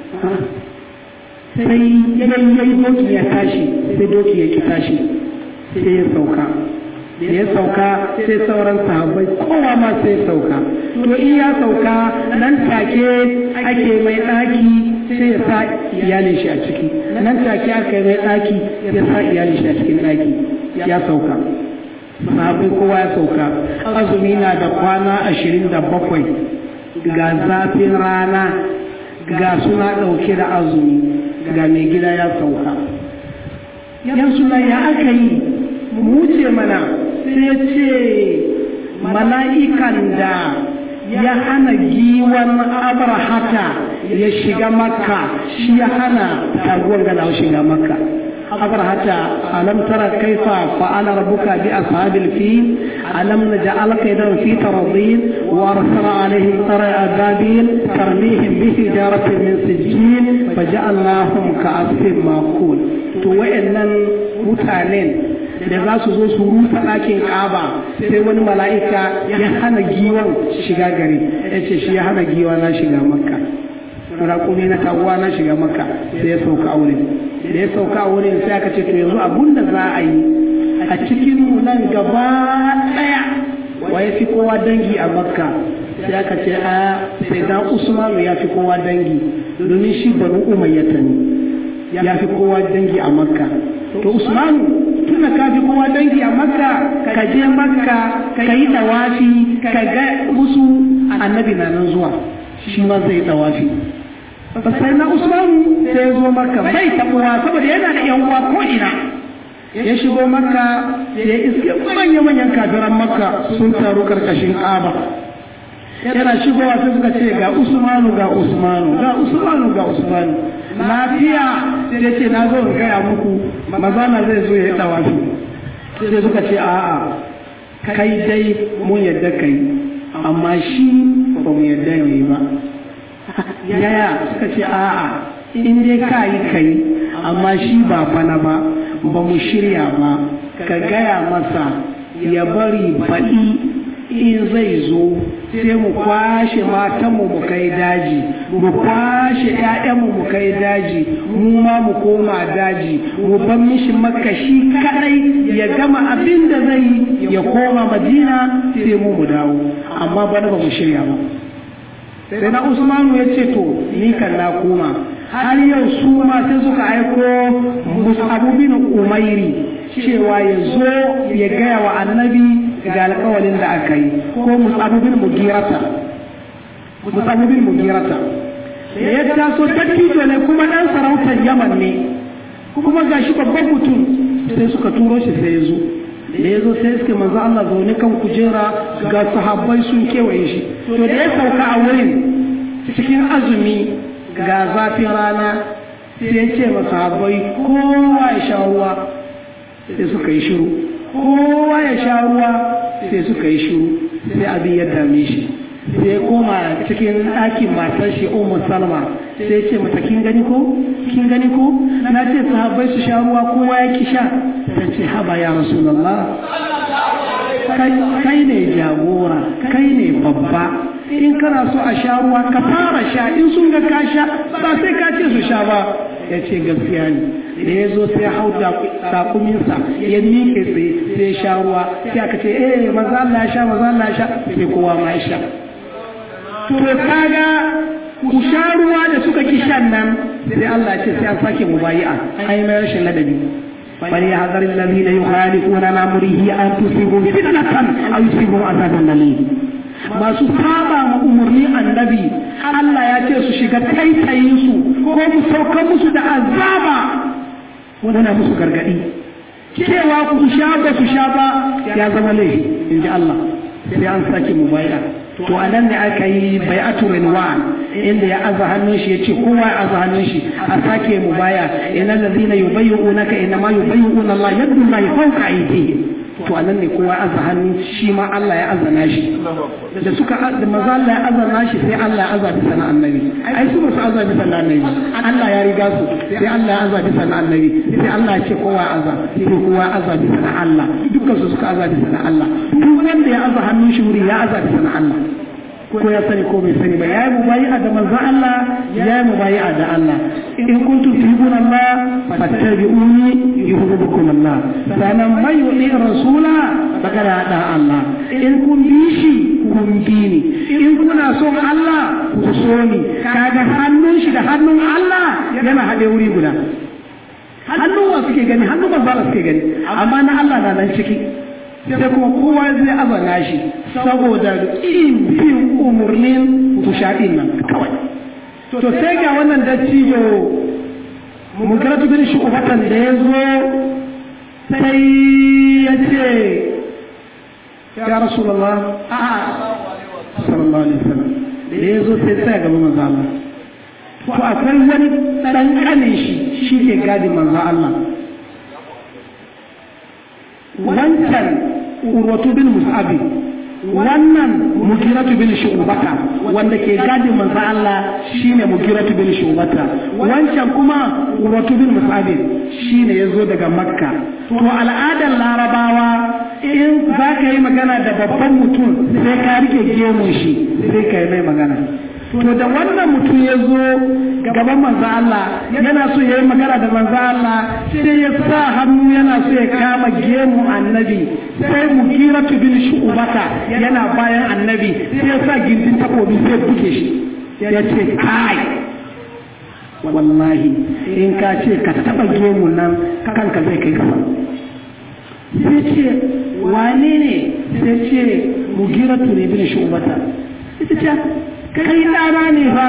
sai yayi doki ya tashi sai doki ya ki tashi sai ya sauka da ya sauka sai sauran sahabbai kowa ma sai sauka to in ya sauka nan take ake mai ɗaki sai ya sa iyalin shi a ciki nan take aka yi mai ɗaki ya sa iyalin shi a cikin ɗaki ya sauka sahabai kowa ya sauka azumi na da kwana ashirin da bakwai ga zafin rana ga suna ɗauke da azumi ga mai gida ya sauka yan suna ya aka yi mu wuce mana sai ya ce mala'ikan da ya hana giwan abrahata ya shiga makka shi ya hana taguwar gada shiga makka abrahata alam tara kaifa fa'ala rabbuka bi ashabil fil alam naj'al kaydan fi taradin wa arsala alaihim tara ababil tarmihim bi hijaratin min sijjin faja'alnahum ka'asfin maqul to wayannan mutanen da za su zo su rusa ɗakin ƙaba sai wani mala'ika ya hana giwan shiga gari ya ce shi ya hana giwa na shiga makka raƙumi na taguwa na shiga makka sai ya sauka a wurin da ya sauka a wurin sai aka ce to yanzu abun da za a yi a cikin mu nan gaba ɗaya wa ya fi kowa dangi a makka sai aka ce a sai dan usmanu ya fi kowa dangi domin shi banu umayyata ne ya fi kowa dangi a makka to usmanu tunda ka fi kowa dangi a makka ka je makka ka yi dawafi ka ga musu annabi na nan zuwa shi ma zai dawafi sai na usmanu sai zo makka bai tabuwa saboda yana da yan uwa ko ina ya shigo makka ya iske manya-manyan kafiran makka sun taru karkashin kaba yana shigowa sai suka ce ga usmanu ga usmanu ga usmanu ga usmanu lafiya sai ce na zo in gaya muku mazana zai zo ya yi dawafi sai suka ce a'a kai dai mun yadda kai amma shi ba mu yadda ne ba yaya suka ce a'a in dai ka yi kai amma shi ba fana ba ba mu shirya ba ka gaya masa ya bari baɗi in zai zo sai mu kwashe matanmu mu kai daji mu kwashe ƴaƴanmu mu kai daji mu ma mu koma daji mu ban mishi makashi kadai ya gama abin da zai ya koma madina sai mu mu dawo amma bana ba mu shirya ba sai na usmanu ya ce to ni kan na koma har yau su ma sai suka aiko musabu bin umairi cewa ya zo ya gaya wa annabi ga alƙawalin da aka yi ko musabubin mugirata musabubin mugirata da ya taso dattijo ne kuma ɗan sarautar yaman ne kuma ga shi babban mutum sai suka turo shi sai ya zo da ya zo sai suke manzo Allah zaune kan kujera ga sahabbai sun kewaye shi to da ya sauka a wurin cikin azumi ga zafin rana sai ya ce masa sahabbai kowa ya sha ruwa sai suka yi shiru kowa ya sha ruwa sai suka yi shiru sai abin ya dame shi sai ya koma cikin ɗakin matar shi umar salma sai ce mata kin gani ko kin gani ko na ce sahabbai su sha ruwa kowa ya ki sha ta ce haba ya rasulullah kai ne jagora kai ne babba in kana so a sha ruwa ka fara sha in sun ga ka sha ba sai ka ce su sha ba ya ce gaskiya ne da ya zo sai hau takuminsa ya miƙe tsaye sai sha ruwa sai aka ce eh maza Allah ya sha maza Allah ya sha sai kowa ma ya sha to kaga ku sha ruwa da suka ki shan nan sai Allah ya ce sai an sake mubayi'a ai mai rashin ladabi فليحذر الذين يخالفون عن امره ان تصيبهم فتنه او يصيبهم عذاب اليم masu saba ma umarni annabi Allah ya ce su shiga taitayin su ko mu sauka musu da azaba wana musu gargadi cewa ku sha ba su sha ba ya zama laifi in ji Allah sai an sake mu baya to a nan ne aka yi bai'atu rinwan inda ya aza hannun shi ya ce kowa ya aza hannun shi a sake mu baya inna allazina yubayyi'unaka inna ma yubayyi'una Allah yadda Allah fawqa aydihim to anan ne kowa aza hannu shi ma Allah ya azana shi da suka da maza Allah ya azana shi sai Allah ya aza bisa na annabi ai su ba su aza bisa na annabi Allah ya riga su sai Allah ya aza bisa na annabi sai Allah ya ce kowa aza sai kowa aza bisa na Allah dukkan su suka aza bisa na Allah duk wanda ya aza hannun shi wuri ya aza bisa na Allah ko ya sani ko bai sani ba yayi mubayi'a da manzo Allah yayi mubayi'a da Allah in kuntum tuhibbuna Allah fattabi'uni yuhibbukum Allah sanan mai yuɗi rasula baka da da Allah in kun bi shi kun bi ni in kuna son Allah ku so ni kaga hannun shi da hannun Allah yana haɗe wuri guda hannun wa suke gani hannun manzala suke gani amma na Allah na nan ciki sai kuma kowa zai azana shi saboda ƙin bin umarnin kushaɗin nan kawai to sai ga wannan dattijo mugaratu bin shu'ubatan da ya zo sai ya ce ya rasulullah a sallallahu alaihi wasallam da ya zo sai sai gaba manzo Allah to akwai wani dan kanin shi shi ke gadi manzo Allah wancan urwatu bin mus'abi wannan mugiratu bin shu'bata wanda ke gadi manzo Allah shine mugiratu bin shu'bata wancan kuma urwatu bin mus'abi shine yazo daga makka to al'adar larabawa in za ka yi magana da babban mutum sai ka rike gemun shi sai ka yi mai magana to da wannan mutum ya zo gaban manzo Allah yana so ya yi magana da manzo Allah sai ya sa hannu yana so ya kama gemu annabi sai mugiratu bin shu'bata yana bayan annabi sai ya sa gindin takobi sai buke shi ya ce kai wallahi in ka ce ka taba gemu nan kanka zai kai kasa sai ce wane ne sai ce mugiratu ne bin shu'bata ita ce kai ɗana ne fa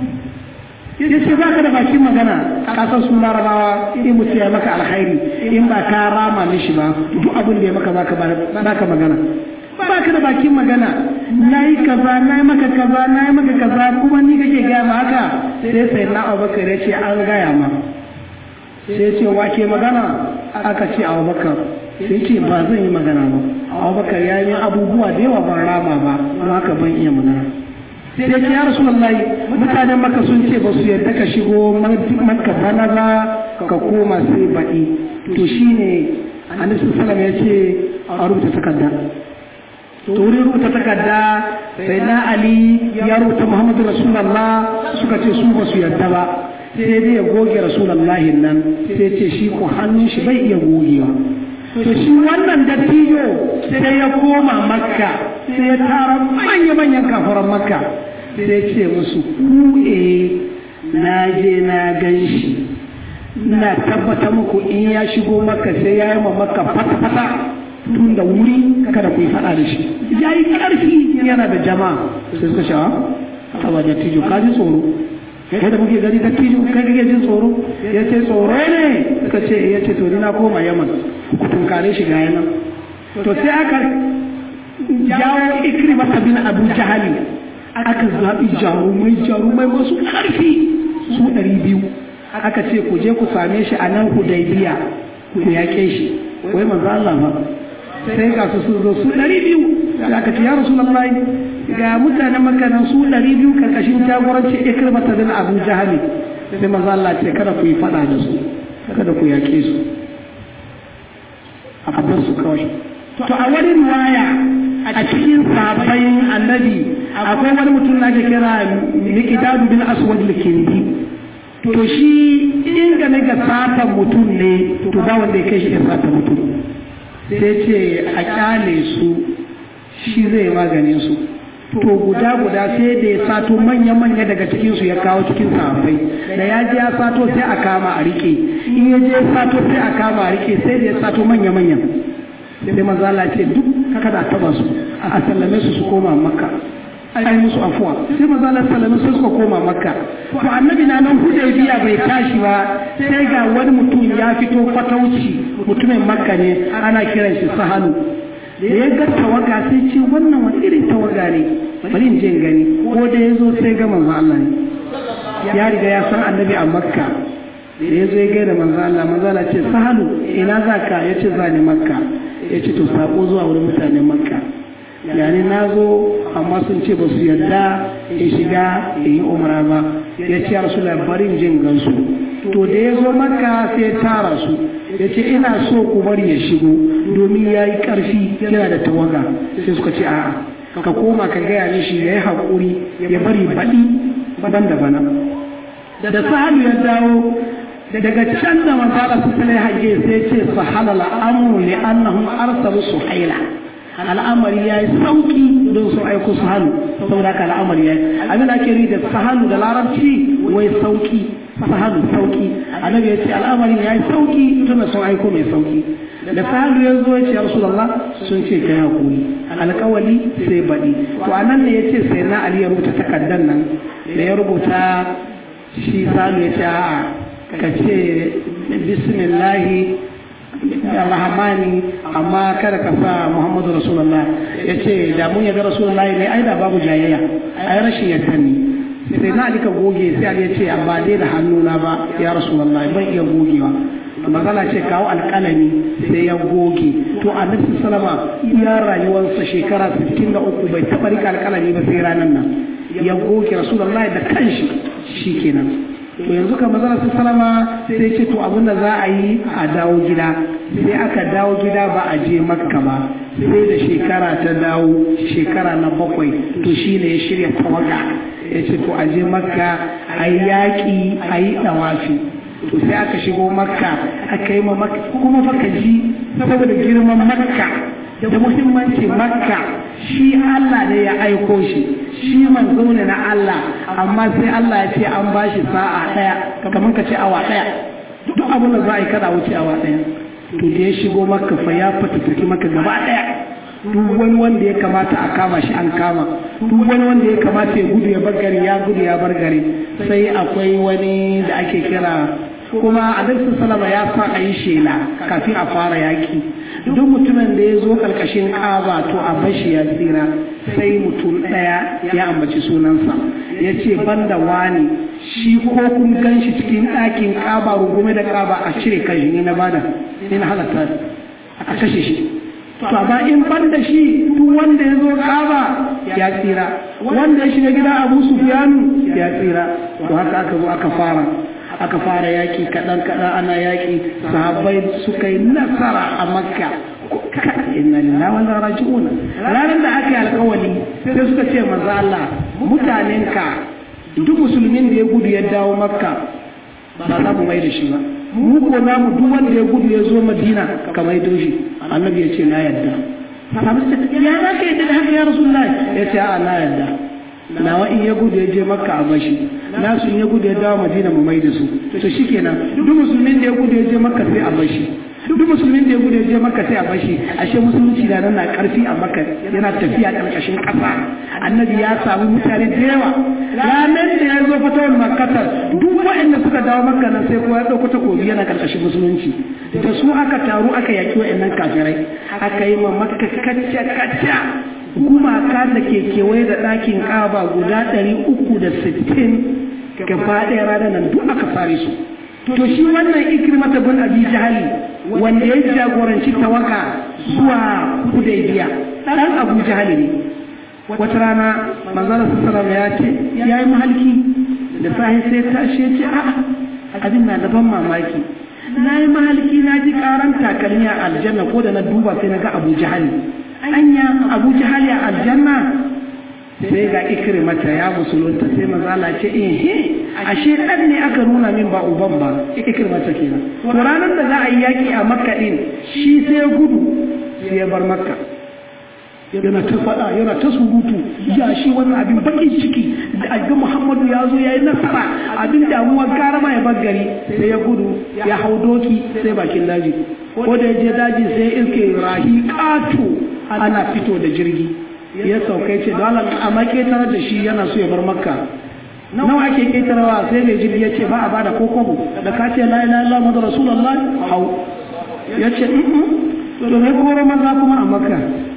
ya ce ba ka da bakin magana a ƙasar sun larabawa in mutu ya maka alkhairi in ba ka rama mishi ba duk abin da ya maka baka baka magana ba ka da bakin magana na yi kaza na yi maka kaza na yi maka kaza kuma ni kake gaya ma haka sai sai na abubakar ya ce an gaya ma sai ce wake magana aka ce abubakar sai ce ba zan yi magana ba abubakar ya yi abubuwa da yawa ban rama ba don haka ban iya magana sai ce ya rasu lallai mutanen maka sun ce ba su yarda ka shigo maka bana ba ka koma sai baɗi to shine annabi sallam ya ce a rubuta takarda to wurin rubuta takarda sai na ali ya rubuta muhammadu rasulullah suka ce su ba su yarda ba sai dai ya goge rasulullahi nan sai ce shi ko hannun shi bai iya gogewa to shi wannan dattijo sai ya koma makka sai ya tara manya-manyan kafaran makka sai ce musu ku'e na je na gan shi na tabbata muku in ya shigo makka sai ya yi ma makka fata-fata tun da wuri kada ku yi faɗa da shi ya yi ƙarfi yana da jama'a sai suka sha a ba dattijo ka ji tsoro kai da muke gani dattijo kai kake jin tsoro ya ce tsoro ne suka ce ya ce to ni na koma yaman ku tunkare shi ga yanan to sai aka jawo ikrima bin abu jahali aka zaɓi jarumai jarumai masu ƙarfi su ɗari biyu aka ce ku je ku same shi a nan hudaybiya ku yaƙe shi wai manzo Allah ba sai ga su sun zo su ɗari biyu da aka ce ya rasulullahi ga mutanen makanan su ɗari biyu karkashin jagoranci ikrima bin abu jahali sai manzo Allah ce kada ku yi faɗa da su kada ku yaƙe su a bar su kawai to a wani riwaya a cikin sabayin annabi akwai wani mutum na ke kira miqdadu bin aswad al-kindi to shi in game ga satan mutum ne to ba wanda ya kai shi ya sata mutum sai ce a kyale su shi zai maganin su to guda guda sai da ya sato manya-manya daga cikin su ya kawo cikin sahabbai da ya je ya sato sai a kama a rike in ya je sato sai a kama a rike sai da ya sato manya-manya sai manzo Allah ce duk kada a taba su a sallame su su koma makka ai musu afuwa sai manzo Allah sallame su suka koma makka to annabi na nan hudaybiya bai tashi ba sai ga wani mutum ya fito fatauci mutumin makka ne ana kiran shi sahalu da ya ga tawaga sai ce wannan wani irin tawaga ne bari in je in gani ko da ya zo sai ga manzo Allah ne ya riga ya san annabi a makka da ya zo ya gaida manzo Allah manzo Allah ce sahalu ina za ka ya ce za ni makka ya ce to sako zuwa wurin mutanen makka yani na zo amma sun ce ba su yarda in shiga in yi umara ba ya ce ya rasu labarin jin gansu to da ya zo makka sai ya tara su ya ce ina so ku bari ya shigo domin ya yi ƙarfi yana da tawaga sai suka ce a'a ka koma ka gaya mishi ya yi haƙuri ya bari baɗi ban da bana da sahalu ya dawo daga can da manzala su tale hage sai ce su halala amru li annahum arsalu suhaila al'amari ya yi sauki don su aiko su hannu saboda haka al'amari ya yi abin da ake da su hannu da larabci wai sauki su hannu sauki annabi ya ce al'amari ya yi sauki tun da sun aiko mai sauki da sahalu ya zo ya ce ya rasulallah sun ce kai hakuri alkawali sai baɗi to anan ne ya ce sai na ali ya rubuta takardar nan da ya rubuta shi salu ya ce a'a ka ce bismillahi rahmani amma kada ka sa muhammadu rasulullah ya ce da mun yaga rasulullah ne ai da babu jayayya ai rashin yadda ne sai na alika goge sai ali ya ce ba dai da hannuna ba ya rasulullah ban iya gogewa magana ce kawo alƙalami sai ya goge to annabi sallama ya rayuwarsa shekara 63 bai taɓa rika alƙalami ba sai ranar nan ya goge rasulullah da kanshi shikenan to yanzu kan mazara su salama sai ce to abin da za a yi a dawo gida sai aka dawo gida ba a je makka ba sai da shekara ta dawo shekara na bakwai to shi ne ya shirya tawaga ya ce to a je makka a yi yaƙi a yi ɗawafi to sai aka shigo makka aka yi ma makka kuma faka ji saboda girman makka da muhimmanci makka shi Allah ne ya aiko shi shi manzo ne na Allah amma sai Allah ya ce an bashi sa'a daya kamar ka ce awa daya duk abin da za a yi kada wuce awa daya to da ya shigo makka fa ya fatattaki maka gaba daya duk wani wanda ya kamata a kama shi an kama duk wani wanda ya kamata ya gudu ya bar gari ya gudu ya bar gari sai akwai wani da ake kira kuma annabi salama ya sa a yi shela kafin a fara yaki duk mutumin da ya zo karkashin kaba to a bashi ya tsira sai mutum ɗaya ya ambaci sunansa ya ce banda wani shi ko kun gan shi cikin ɗakin kaba rungume da kaba a cire kan shi na bada ni na halatta a kashe shi to amma in banda shi duk wanda ya zo kaba ya tsira wanda ya shiga gida abu sufyanu ya tsira to haka aka zo aka fara aka fara yaƙi kaɗan kaɗan ana yaƙi sahabbai suka yi nasara a makka inna lillahi wa inna raji'un ranar da aka yi alƙawari sai suka ce manzo Allah mutanenka duk musulmin da ya gudu ya dawo makka ba za mu mai da shi ba mu ko za mu duk wanda ya gudu ya zo madina ka mai shi annabi ya ce na yadda ya za ka yadda da haka ya rasulullahi ya ce a na yadda nawa in ya gudu ya je makka a bashi nasu in ya gudu ya dawo madina mu mai da su to shikenan duk musulmin da ya gudu ya je makka sai a bashi duk musulmin da ya gudu ya je makka sai a bashi ashe musulunci da nan na karfi a makka yana tafiya karkashin kasa annabi ya samu mutane da yawa ranar da ya zo fatawar makkatar duk waɗanda suka dawo makka nan sai kowa ya ɗauko takobi yana karkashin musulunci da su aka taru aka yaki waɗannan kafirai aka yi ma makka kacce kacce gumaka da ke kewaye da ɗakin ƙaba guda ɗari uku da sittin gaba ɗaya ranar nan duk aka fare su to shi wannan ikrimata bin abi jahali wanda ya jagoranci tawaka zuwa hudaybiya dan abu jahali ne wata rana manzara sallallahu ya ce ya yi mahalki da sahi sai tashi ya ce a'a abin na da ban mamaki na yi mahalki na ji karan takalmi a aljanna ko da na duba sai na ga abu jahali anya abu jahali a aljanna sai ga ikrimata ya musulunta sai mazala ce eh ashe dan ne aka nuna min ba uban ba ikrimata kenan to ranar da za a yi yaki a makka din shi sai ya gudu sai ya bar makka yana ta faɗa yana ta surutu ya shi wannan abin bakin ciki da ga muhammadu ya zo ya yi nasara abin damuwa gara ma ya bar gari sai ya gudu ya hau doki sai bakin daji ko da ya je daji sai iske rahi ƙato ana fito da jirgi ya saukai ce da Allah amma ketare da shi yana so ya bar makka nawa ake ketarwa sai mai jirgi ya ce ba a bada ko kwabo da ka ce la ilaha illallah muhammadu rasulullah hau ya ce to ne koro maza kuma a makka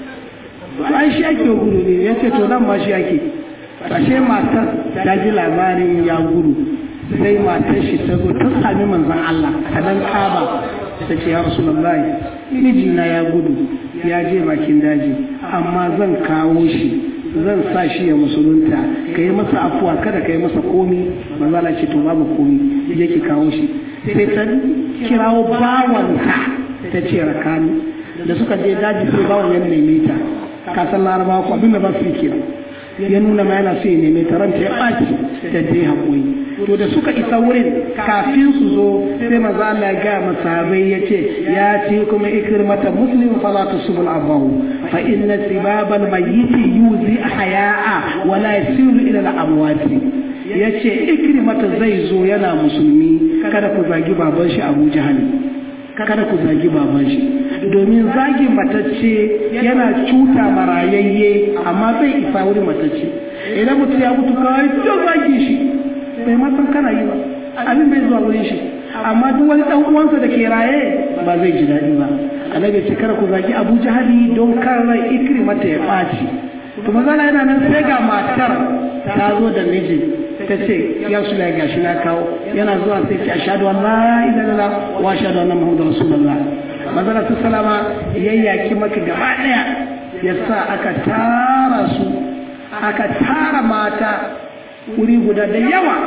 ai shi ake gudu ne ya ce to nan ma shi ake ashe matar ta ji labarin ya gudu sai matar shi ta zo ta sami manzon Allah a nan kaba ta ce ya rasulullahi mijina ya gudu ya je bakin daji amma zan kawo shi zan sa shi ya musulunta ka yi masa afuwa kada ka yi masa komi manzala ce to babu komi je ki kawo shi sai ta kirawo bawanta ta ce rakani da suka je daji sai bawan ya neme ta kasan larabawa ko abin da ba su yi kira ya nuna ma yana so ya neme ta ranta ya ɓaci da je haƙuri to da suka isa wurin kafin su zo sai sai manzo Allah ya ga masahabai yace ya ce kuma ikrimata muslim fala tusbul abahu fa inna sibabal mayyit yuzi haya'a wa la yasilu ila al amwati yace ikrimata zai zo yana musulmi kada ku zagi baban shi Abu Jahal kada ku zagi baban shi domin zagi matacce yana cuta marayayye amma zai isa wuri matacce idan mutum ya mutu kawai to zagi shi bai ma san kana yi ba abin bai zuwa wurin shi amma duk wani dan uwansa da ke raye ba zai ji daɗi ba annabi ce kada ku zagi Abu Jahali don kar rai ikrimata ya ɓaci to mazala yana nan sai ga matar ta zo da mijin ta ce ya su la gashi na kawo yana zuwa sai ce ashhadu an la ilaha illallah wa ashhadu anna muhammadar rasulullah mazala ta salama yayyaki maka gaba daya yasa aka tara su aka tara mata wuri guda da yawa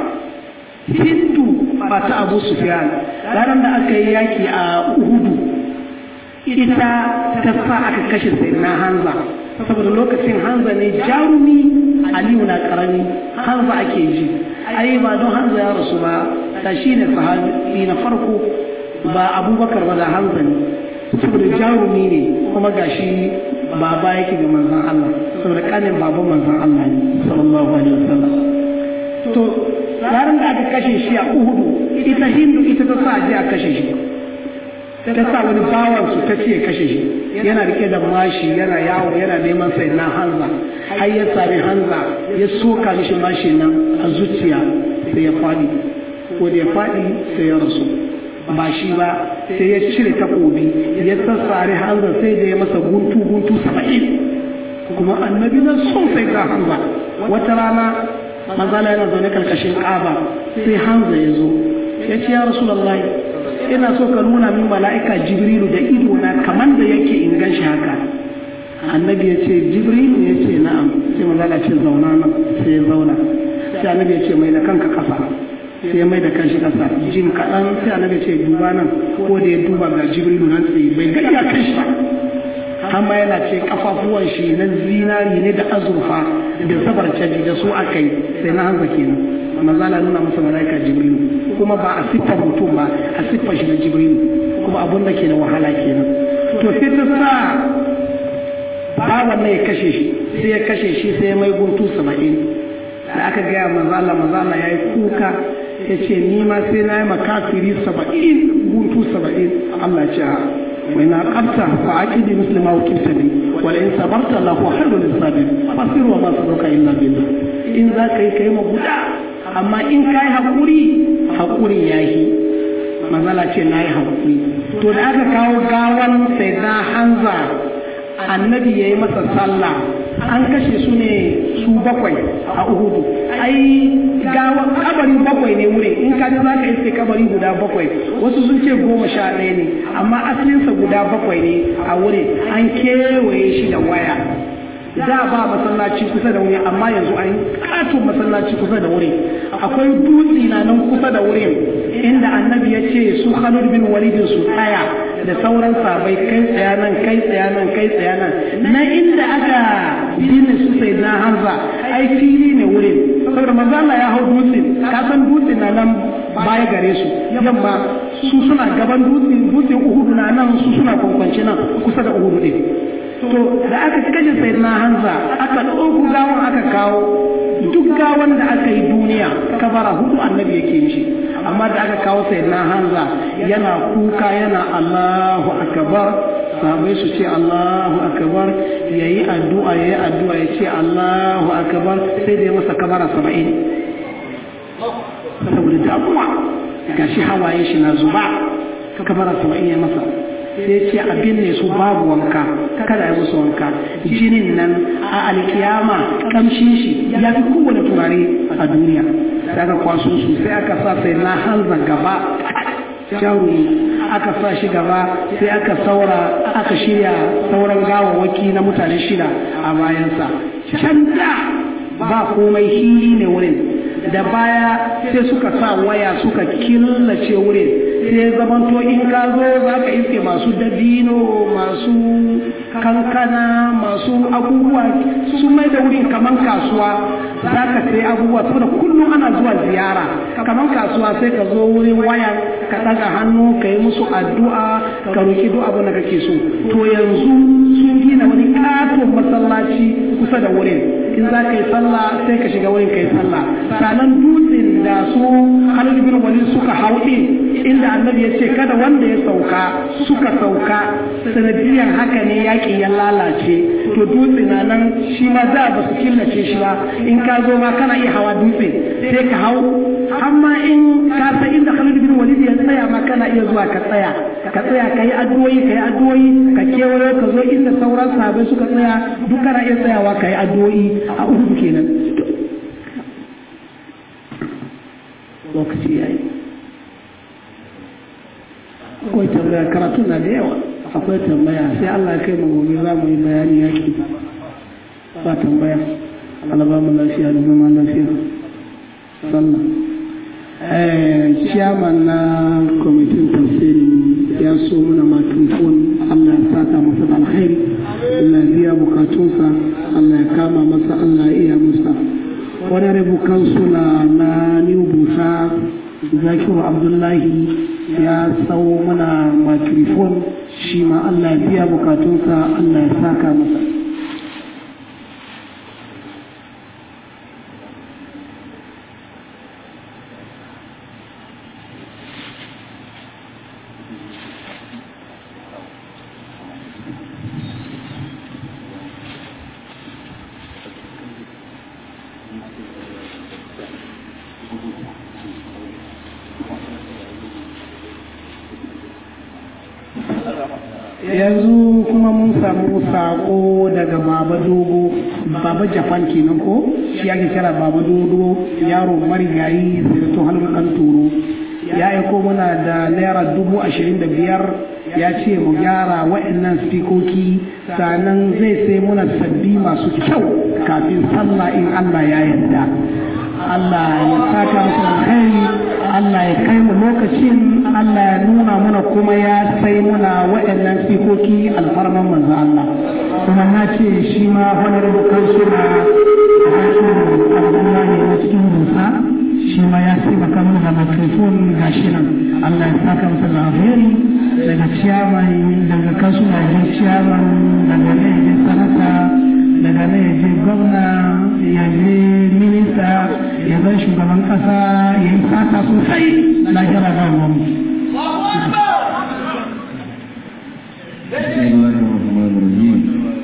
hindu ba ta abu sufyan ranar da aka yi yaki a uhudu ita ta sa aka kashe sayyidina hanza saboda lokacin hanza ne jarumi aliyu na karami hanza ake ji ai ba don hanza ya rasu ba ta shi ne sahabi na farko ba abubakar ba da hanza ne saboda jarumi ne kuma gashi baba yake ga manzon Allah saboda kanin baban manzon Allah ne sallallahu alaihi wasallam to ranar da aka kashe shi a Uhudu ita Hindu ita ta sa je a kashe shi ta sa wani bawan su ta ce kashe shi yana rike da mashi yana yawo yana neman sai na hanza har ya sami hanza ya soka mishi mashi nan a zuciya sai ya faɗi ko da ya faɗi sai ya rasu ba shi ba sai ya cire takobi ya sassare hanza sai da ya masa guntu guntu saba'in kuma annabi na son sai ga hanza wata rana manzala yana zaune karkashin ƙaba sai hanza ya zo ya ce ya rasulallah ina so ka nuna min mala'ika jibrilu da ido na kamar da yake in gan shi haka annabi ya ce jibrilu ya ce na'am sai manzala ce zauna nan sai ya zauna sai annabi ya ce mai da kanka kasa sai mai da kanshi kasa jim kaɗan sai annabi ya ce duba nan ko da ya duba ga jibrilu nan tsaye bai ga iya kanshi ba amma yana ce kafafuwan shi na zinari ne da azurfa da sabar caji da su aka yi sai na hanza kenan manzala nuna masa malaika jibrilu kuma ba a siffar mutum ba a siffar shi na jibrilu kuma abun da ke da wahala kenan to sai ta sa bawan ya kashe shi sai ya kashe shi sai ya mai guntu saba'in da aka gaya manzala manzala ya yi kuka ya ce ni ma sai na yi makafiri saba'in guntu saba'in Allah ce a وإن عقبت فعقد مثل ما وكلت به ولئن صبرت له خير للصابرين فاصبر وما صبرك إلا بالله إن ذاك يكيم بدا أما إن كاي حقوري حقوري ياهي mazala ce na yi haƙuri to da aka kawo gawan sai na hanza annabi ya yi masa sallah an kashe su ne su bakwai a uhudu ai gawa kabari bakwai ne wuri in ka za ka iske kabari guda bakwai wasu sun ce goma sha ɗaya ne amma asalinsa guda bakwai ne a wuri an kewaye shi da waya da ba masallaci kusa da wuri amma yanzu an katon masallaci kusa da wuri akwai dutse na nan kusa da wurin inda annabi ya ce su Khalid bin Walid su tsaya da sauran sabai kai tsaya nan kai tsaya nan kai tsaya nan na inda aka binne su sai na Hamza ai fili ne wurin saboda manzo Allah ya hau dutse ka san dutse na nan baya gare su yamma su suna gaban dutse dutse Uhud na nan su suna kwankwance nan kusa da Uhud din to da aka kashe sayyidina Hamza aka ɗauko gawan aka kawo duk gawan da aka yi duniya kabara hudu annabi yake mishi amma da aka kawo sayyidina Hamza yana kuka yana Allahu akbar sahabai su ce Allahu akbar yayi addu'a yayi addu'a ya ce Allahu akbar sai da ya masa kabara saba'in saboda damuwa gashi hawaye shi na zuba kabara saba'in ya masa sai ce abin ne su babu wanka kada ya musu wanka jinin nan a alkiyama kamshin shi ya fi kowane turare a duniya sai aka kwaso su sai aka sa sai na hanza gaba jarumi aka sa shi gaba sai aka saura aka shirya sauran gawawaki na mutane shida a bayansa can da ba komai hili ne wurin da baya sai suka sa waya suka killace wurin sai zamanto in ka zo za ka iske masu dabino masu kankana masu abubuwa sun mai da wurin kaman kasuwa za ka sai abubuwa saboda kullum ana zuwa ziyara kaman kasuwa sai ka zo wurin waya ka ɗaga hannu ka yi musu addu'a ka roki duk abin da kake so to yanzu sun gina wani katon masallaci kusa da wurin in za ka yi sallah sai ka shiga wurin ka yi sallah sanan dutsen da su Khalid bin Walid suka hau din inda annabi ya ce kada wanda ya sauka suka sauka sanadiyar haka ne yaƙi ya lalace to dutse na nan shi ma za ba su killace shi ba in ka zo ma kana iya hawa dutse sai ka hau amma in ka san inda Khalid bin Walid ya tsaya ma kana iya zuwa ka tsaya ka tsaya ka yi addu'o'i ka yi addu'o'i ka kewayo ka zo inda sauran sahabbai suka tsaya duk kana iya tsayawa ka yi addu'o'i a uku kenan lokaci yayi akwai tambaya karatu na da yawa akwai tambaya sai Allah ya kai mu gobe za mu yi bayani yaki ba tambaya Allah ba mu lafiya da zama lafiya sallah ciyaman na kwamitin tafsiri ya so muna matrifon Allah ya saka masa da alkhairi Allah ya biya bukatunsa Allah ya kama masa Allah ya iya musa wani rabukan suna na new busa zakiru abdullahi ya sau mana matrifon shi ma Allah ya biya bukatunsa Allah ya saka masa yanzu kuma mun samu sako daga baba dogo baba japan kenan ko shi ake kira baba dogo yaro marigayi zirtun halin dan turo ya aiko muna da naira dubu ashirin da biyar ya ce mu gyara wa'annan spikoki sannan zai sai muna sabbi masu kyau kafin sallah in allah ya yarda Allah ya saka musu alkhairi Allah ya kai mu lokacin Allah ya nuna muna kuma ya sai muna waɗannan sikoki alfarman manzo Allah kuma na ce shi ma honorable councilor Abdullahi na cikin Musa shi ma ya sai baka mana da microphone gashi nan Allah ya saka masa da alheri daga chairman daga councilor ya chairman daga ne ya sanata daga nan ya je gwamna ya je minista ya zan shugaban kasa ya yi fata sosai lahira ga mu بسم الله الرحمن الرحيم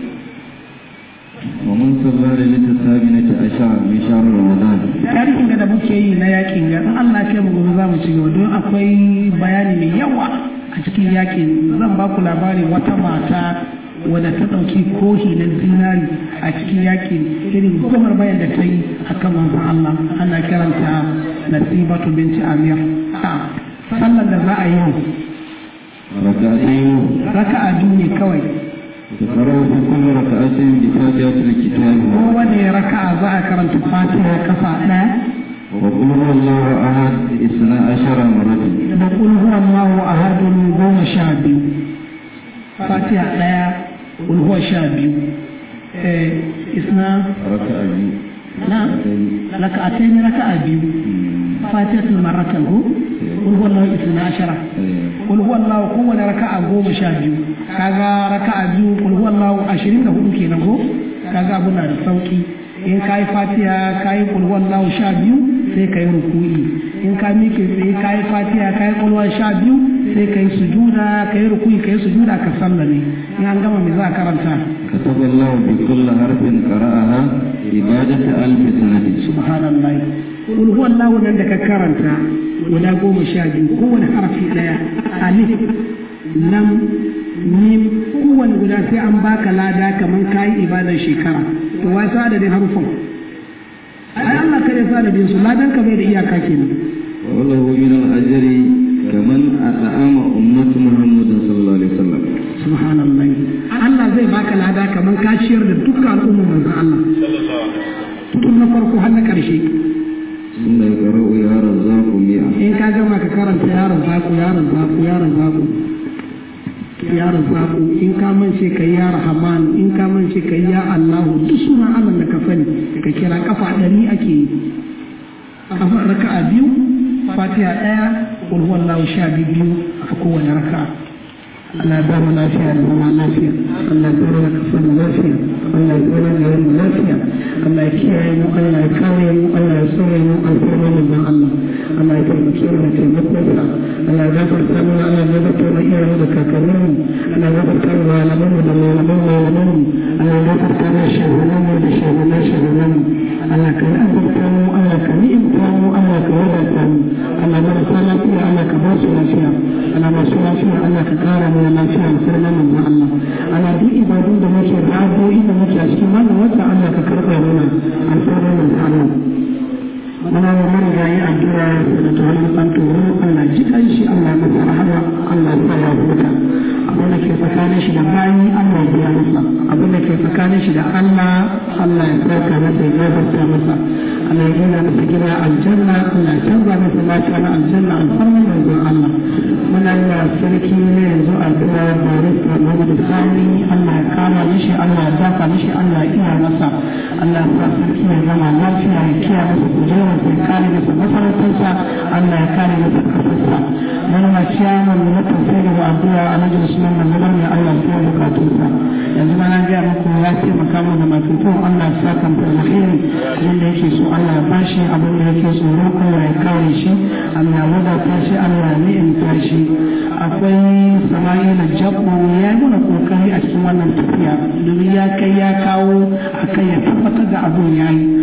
ومن صلى ليلة الثامنة عشر من شهر رمضان tarihin da muke yi na yakin ga in Allah ke mu gobe za mu ci gaba don akwai bayani mai yawa a cikin yakin zan ba ku labarin wata mata wadda ta ɗauki kohi na zinari a cikin yakin irin gomar bayan da ta yi a kan manzon Allah ana kiranta nasibatu binti amir sallar da za a yi ركعتين raka'a biyu ne kawai تقرأ في كل ركعة بفاتحة الكتاب kowane raka'a za a karanta fatiha kafa ɗaya وقل هو الله أحد اثنا عشر مرة da kul huwa Allahu ahadun goma sha biyu fatiha ɗaya kul huwa sha biyu eh isna ركعة na raka'atayn raka'a biyu fatihatul marratan hu kul huwa Allahu isna ashara kul huwa Allahu kowane raka'a goma sha biyu kaga raka'a biyu kul huwa Allahu ashirin da hudu kenan ko kaga abu na da sauki in ka yi fatiha ka yi kul huwa Allahu sha biyu sai ka yi ruku'i in ka miƙe tsaye ka yi fatiha ka yi kul huwa sha biyu sai ka yi sujuda ka yi ruku'i ka yi sujuda ka sallame in an gama me za a karanta كتب الله بكل حرف قرأها عبادة ألف سنة subhanallah kul huwa Allahu nan da ka karanta guda goma sha biyu kowane harafi daya alif lam mim kowane guda sai an baka lada kamar kayi ibadar shekara to wai sa adadin harufan ai Allah kare sa adadin su ladan ka bai da iyaka kenan وله من الأجر كمن أطعم أمة محمد صلى الله عليه وسلم subhanallah Allah zai baka lada kamar ka ciyar da dukkan al'ummar manzon Allah tun na farko har na karshe ثم يقرأ يا رزاق مئة in ka gama ka karanta yaron zaku ya yaron zaku yaron zaku yaron zaku in ka mance ka ya rahman in ka mance ka ya allahu duk sunan allah da ka sani ka kira kafa ɗari ake yi kafa raka'a biyu fatiha ɗaya ulhuwallahu sha biyu a kowane raka'a Allah ya bamu lafiya da zama lafiya Allah ya tsoro da kasar lafiya Allah ya tsoro da yawan lafiya Allah ya kiyaye mu Allah ya kare mu Allah ya tsoro mu alfarma mu dan Allah Allah ya taimake mu da taimakonsa Allah ya gafarta mu Allah ya gafarta mu iyayen da kakannin mu Allah ya gafarta mu malaman mu da malaman malaman mu Allah ya gafarta mu shahunan mu da shahunan shahunan mu Allah ka yi azurta mu Allah ka ni'imta mu Allah ka wadata mu Allah marasa lafiya Allah ka ba su lafiya Allah masu lafiya Allah ka kara mu lafiya da sarna manzo Allah ana duk ibadun da muke da addu'o'i da muke a cikin wannan wata Allah ka karɓa mana alfarma manzo Allah muna wa marigayi addu'a da tawalli an turo Allah ji kan shi Allah masa rahama Allah sa ya huta abin da ke tsakanin shi da bayi Allah ya biya masa abin da ke tsakanin shi da Allah Allah ya saka masa ya gafarta masa Allah ya gina masa gida aljanna Allah ya canza masa lafiya na aljanna alfarma manzo Allah muna yi wa sarki ne yanzu addu'a barista Muhammad Sani Allah ya kama mishi Allah ya dafa mishi Allah ya iya masa Allah ya sa sarki ya zama lafiya ya kiyaye masa kujera sai kare masa masarautarsa Allah ya kare masa kasarsa wani ma ciyaman na tafsiri da addu'a a majalisun nan da zubar ne Allah ya bukatunsa yanzu ma na gaya muku ya taimaka mu da mafitun Allah ya saka mu alheri yadda yake so Allah ya bashi abin da yake tsoro Allah ya kare shi Allah ya wadata shi Allah ya ni'imta shi akwai sama'ila jabbo ya yi mana kokari a cikin wannan tafiya domin ya kai ya kawo a kai ya tabbatar da abin ya yi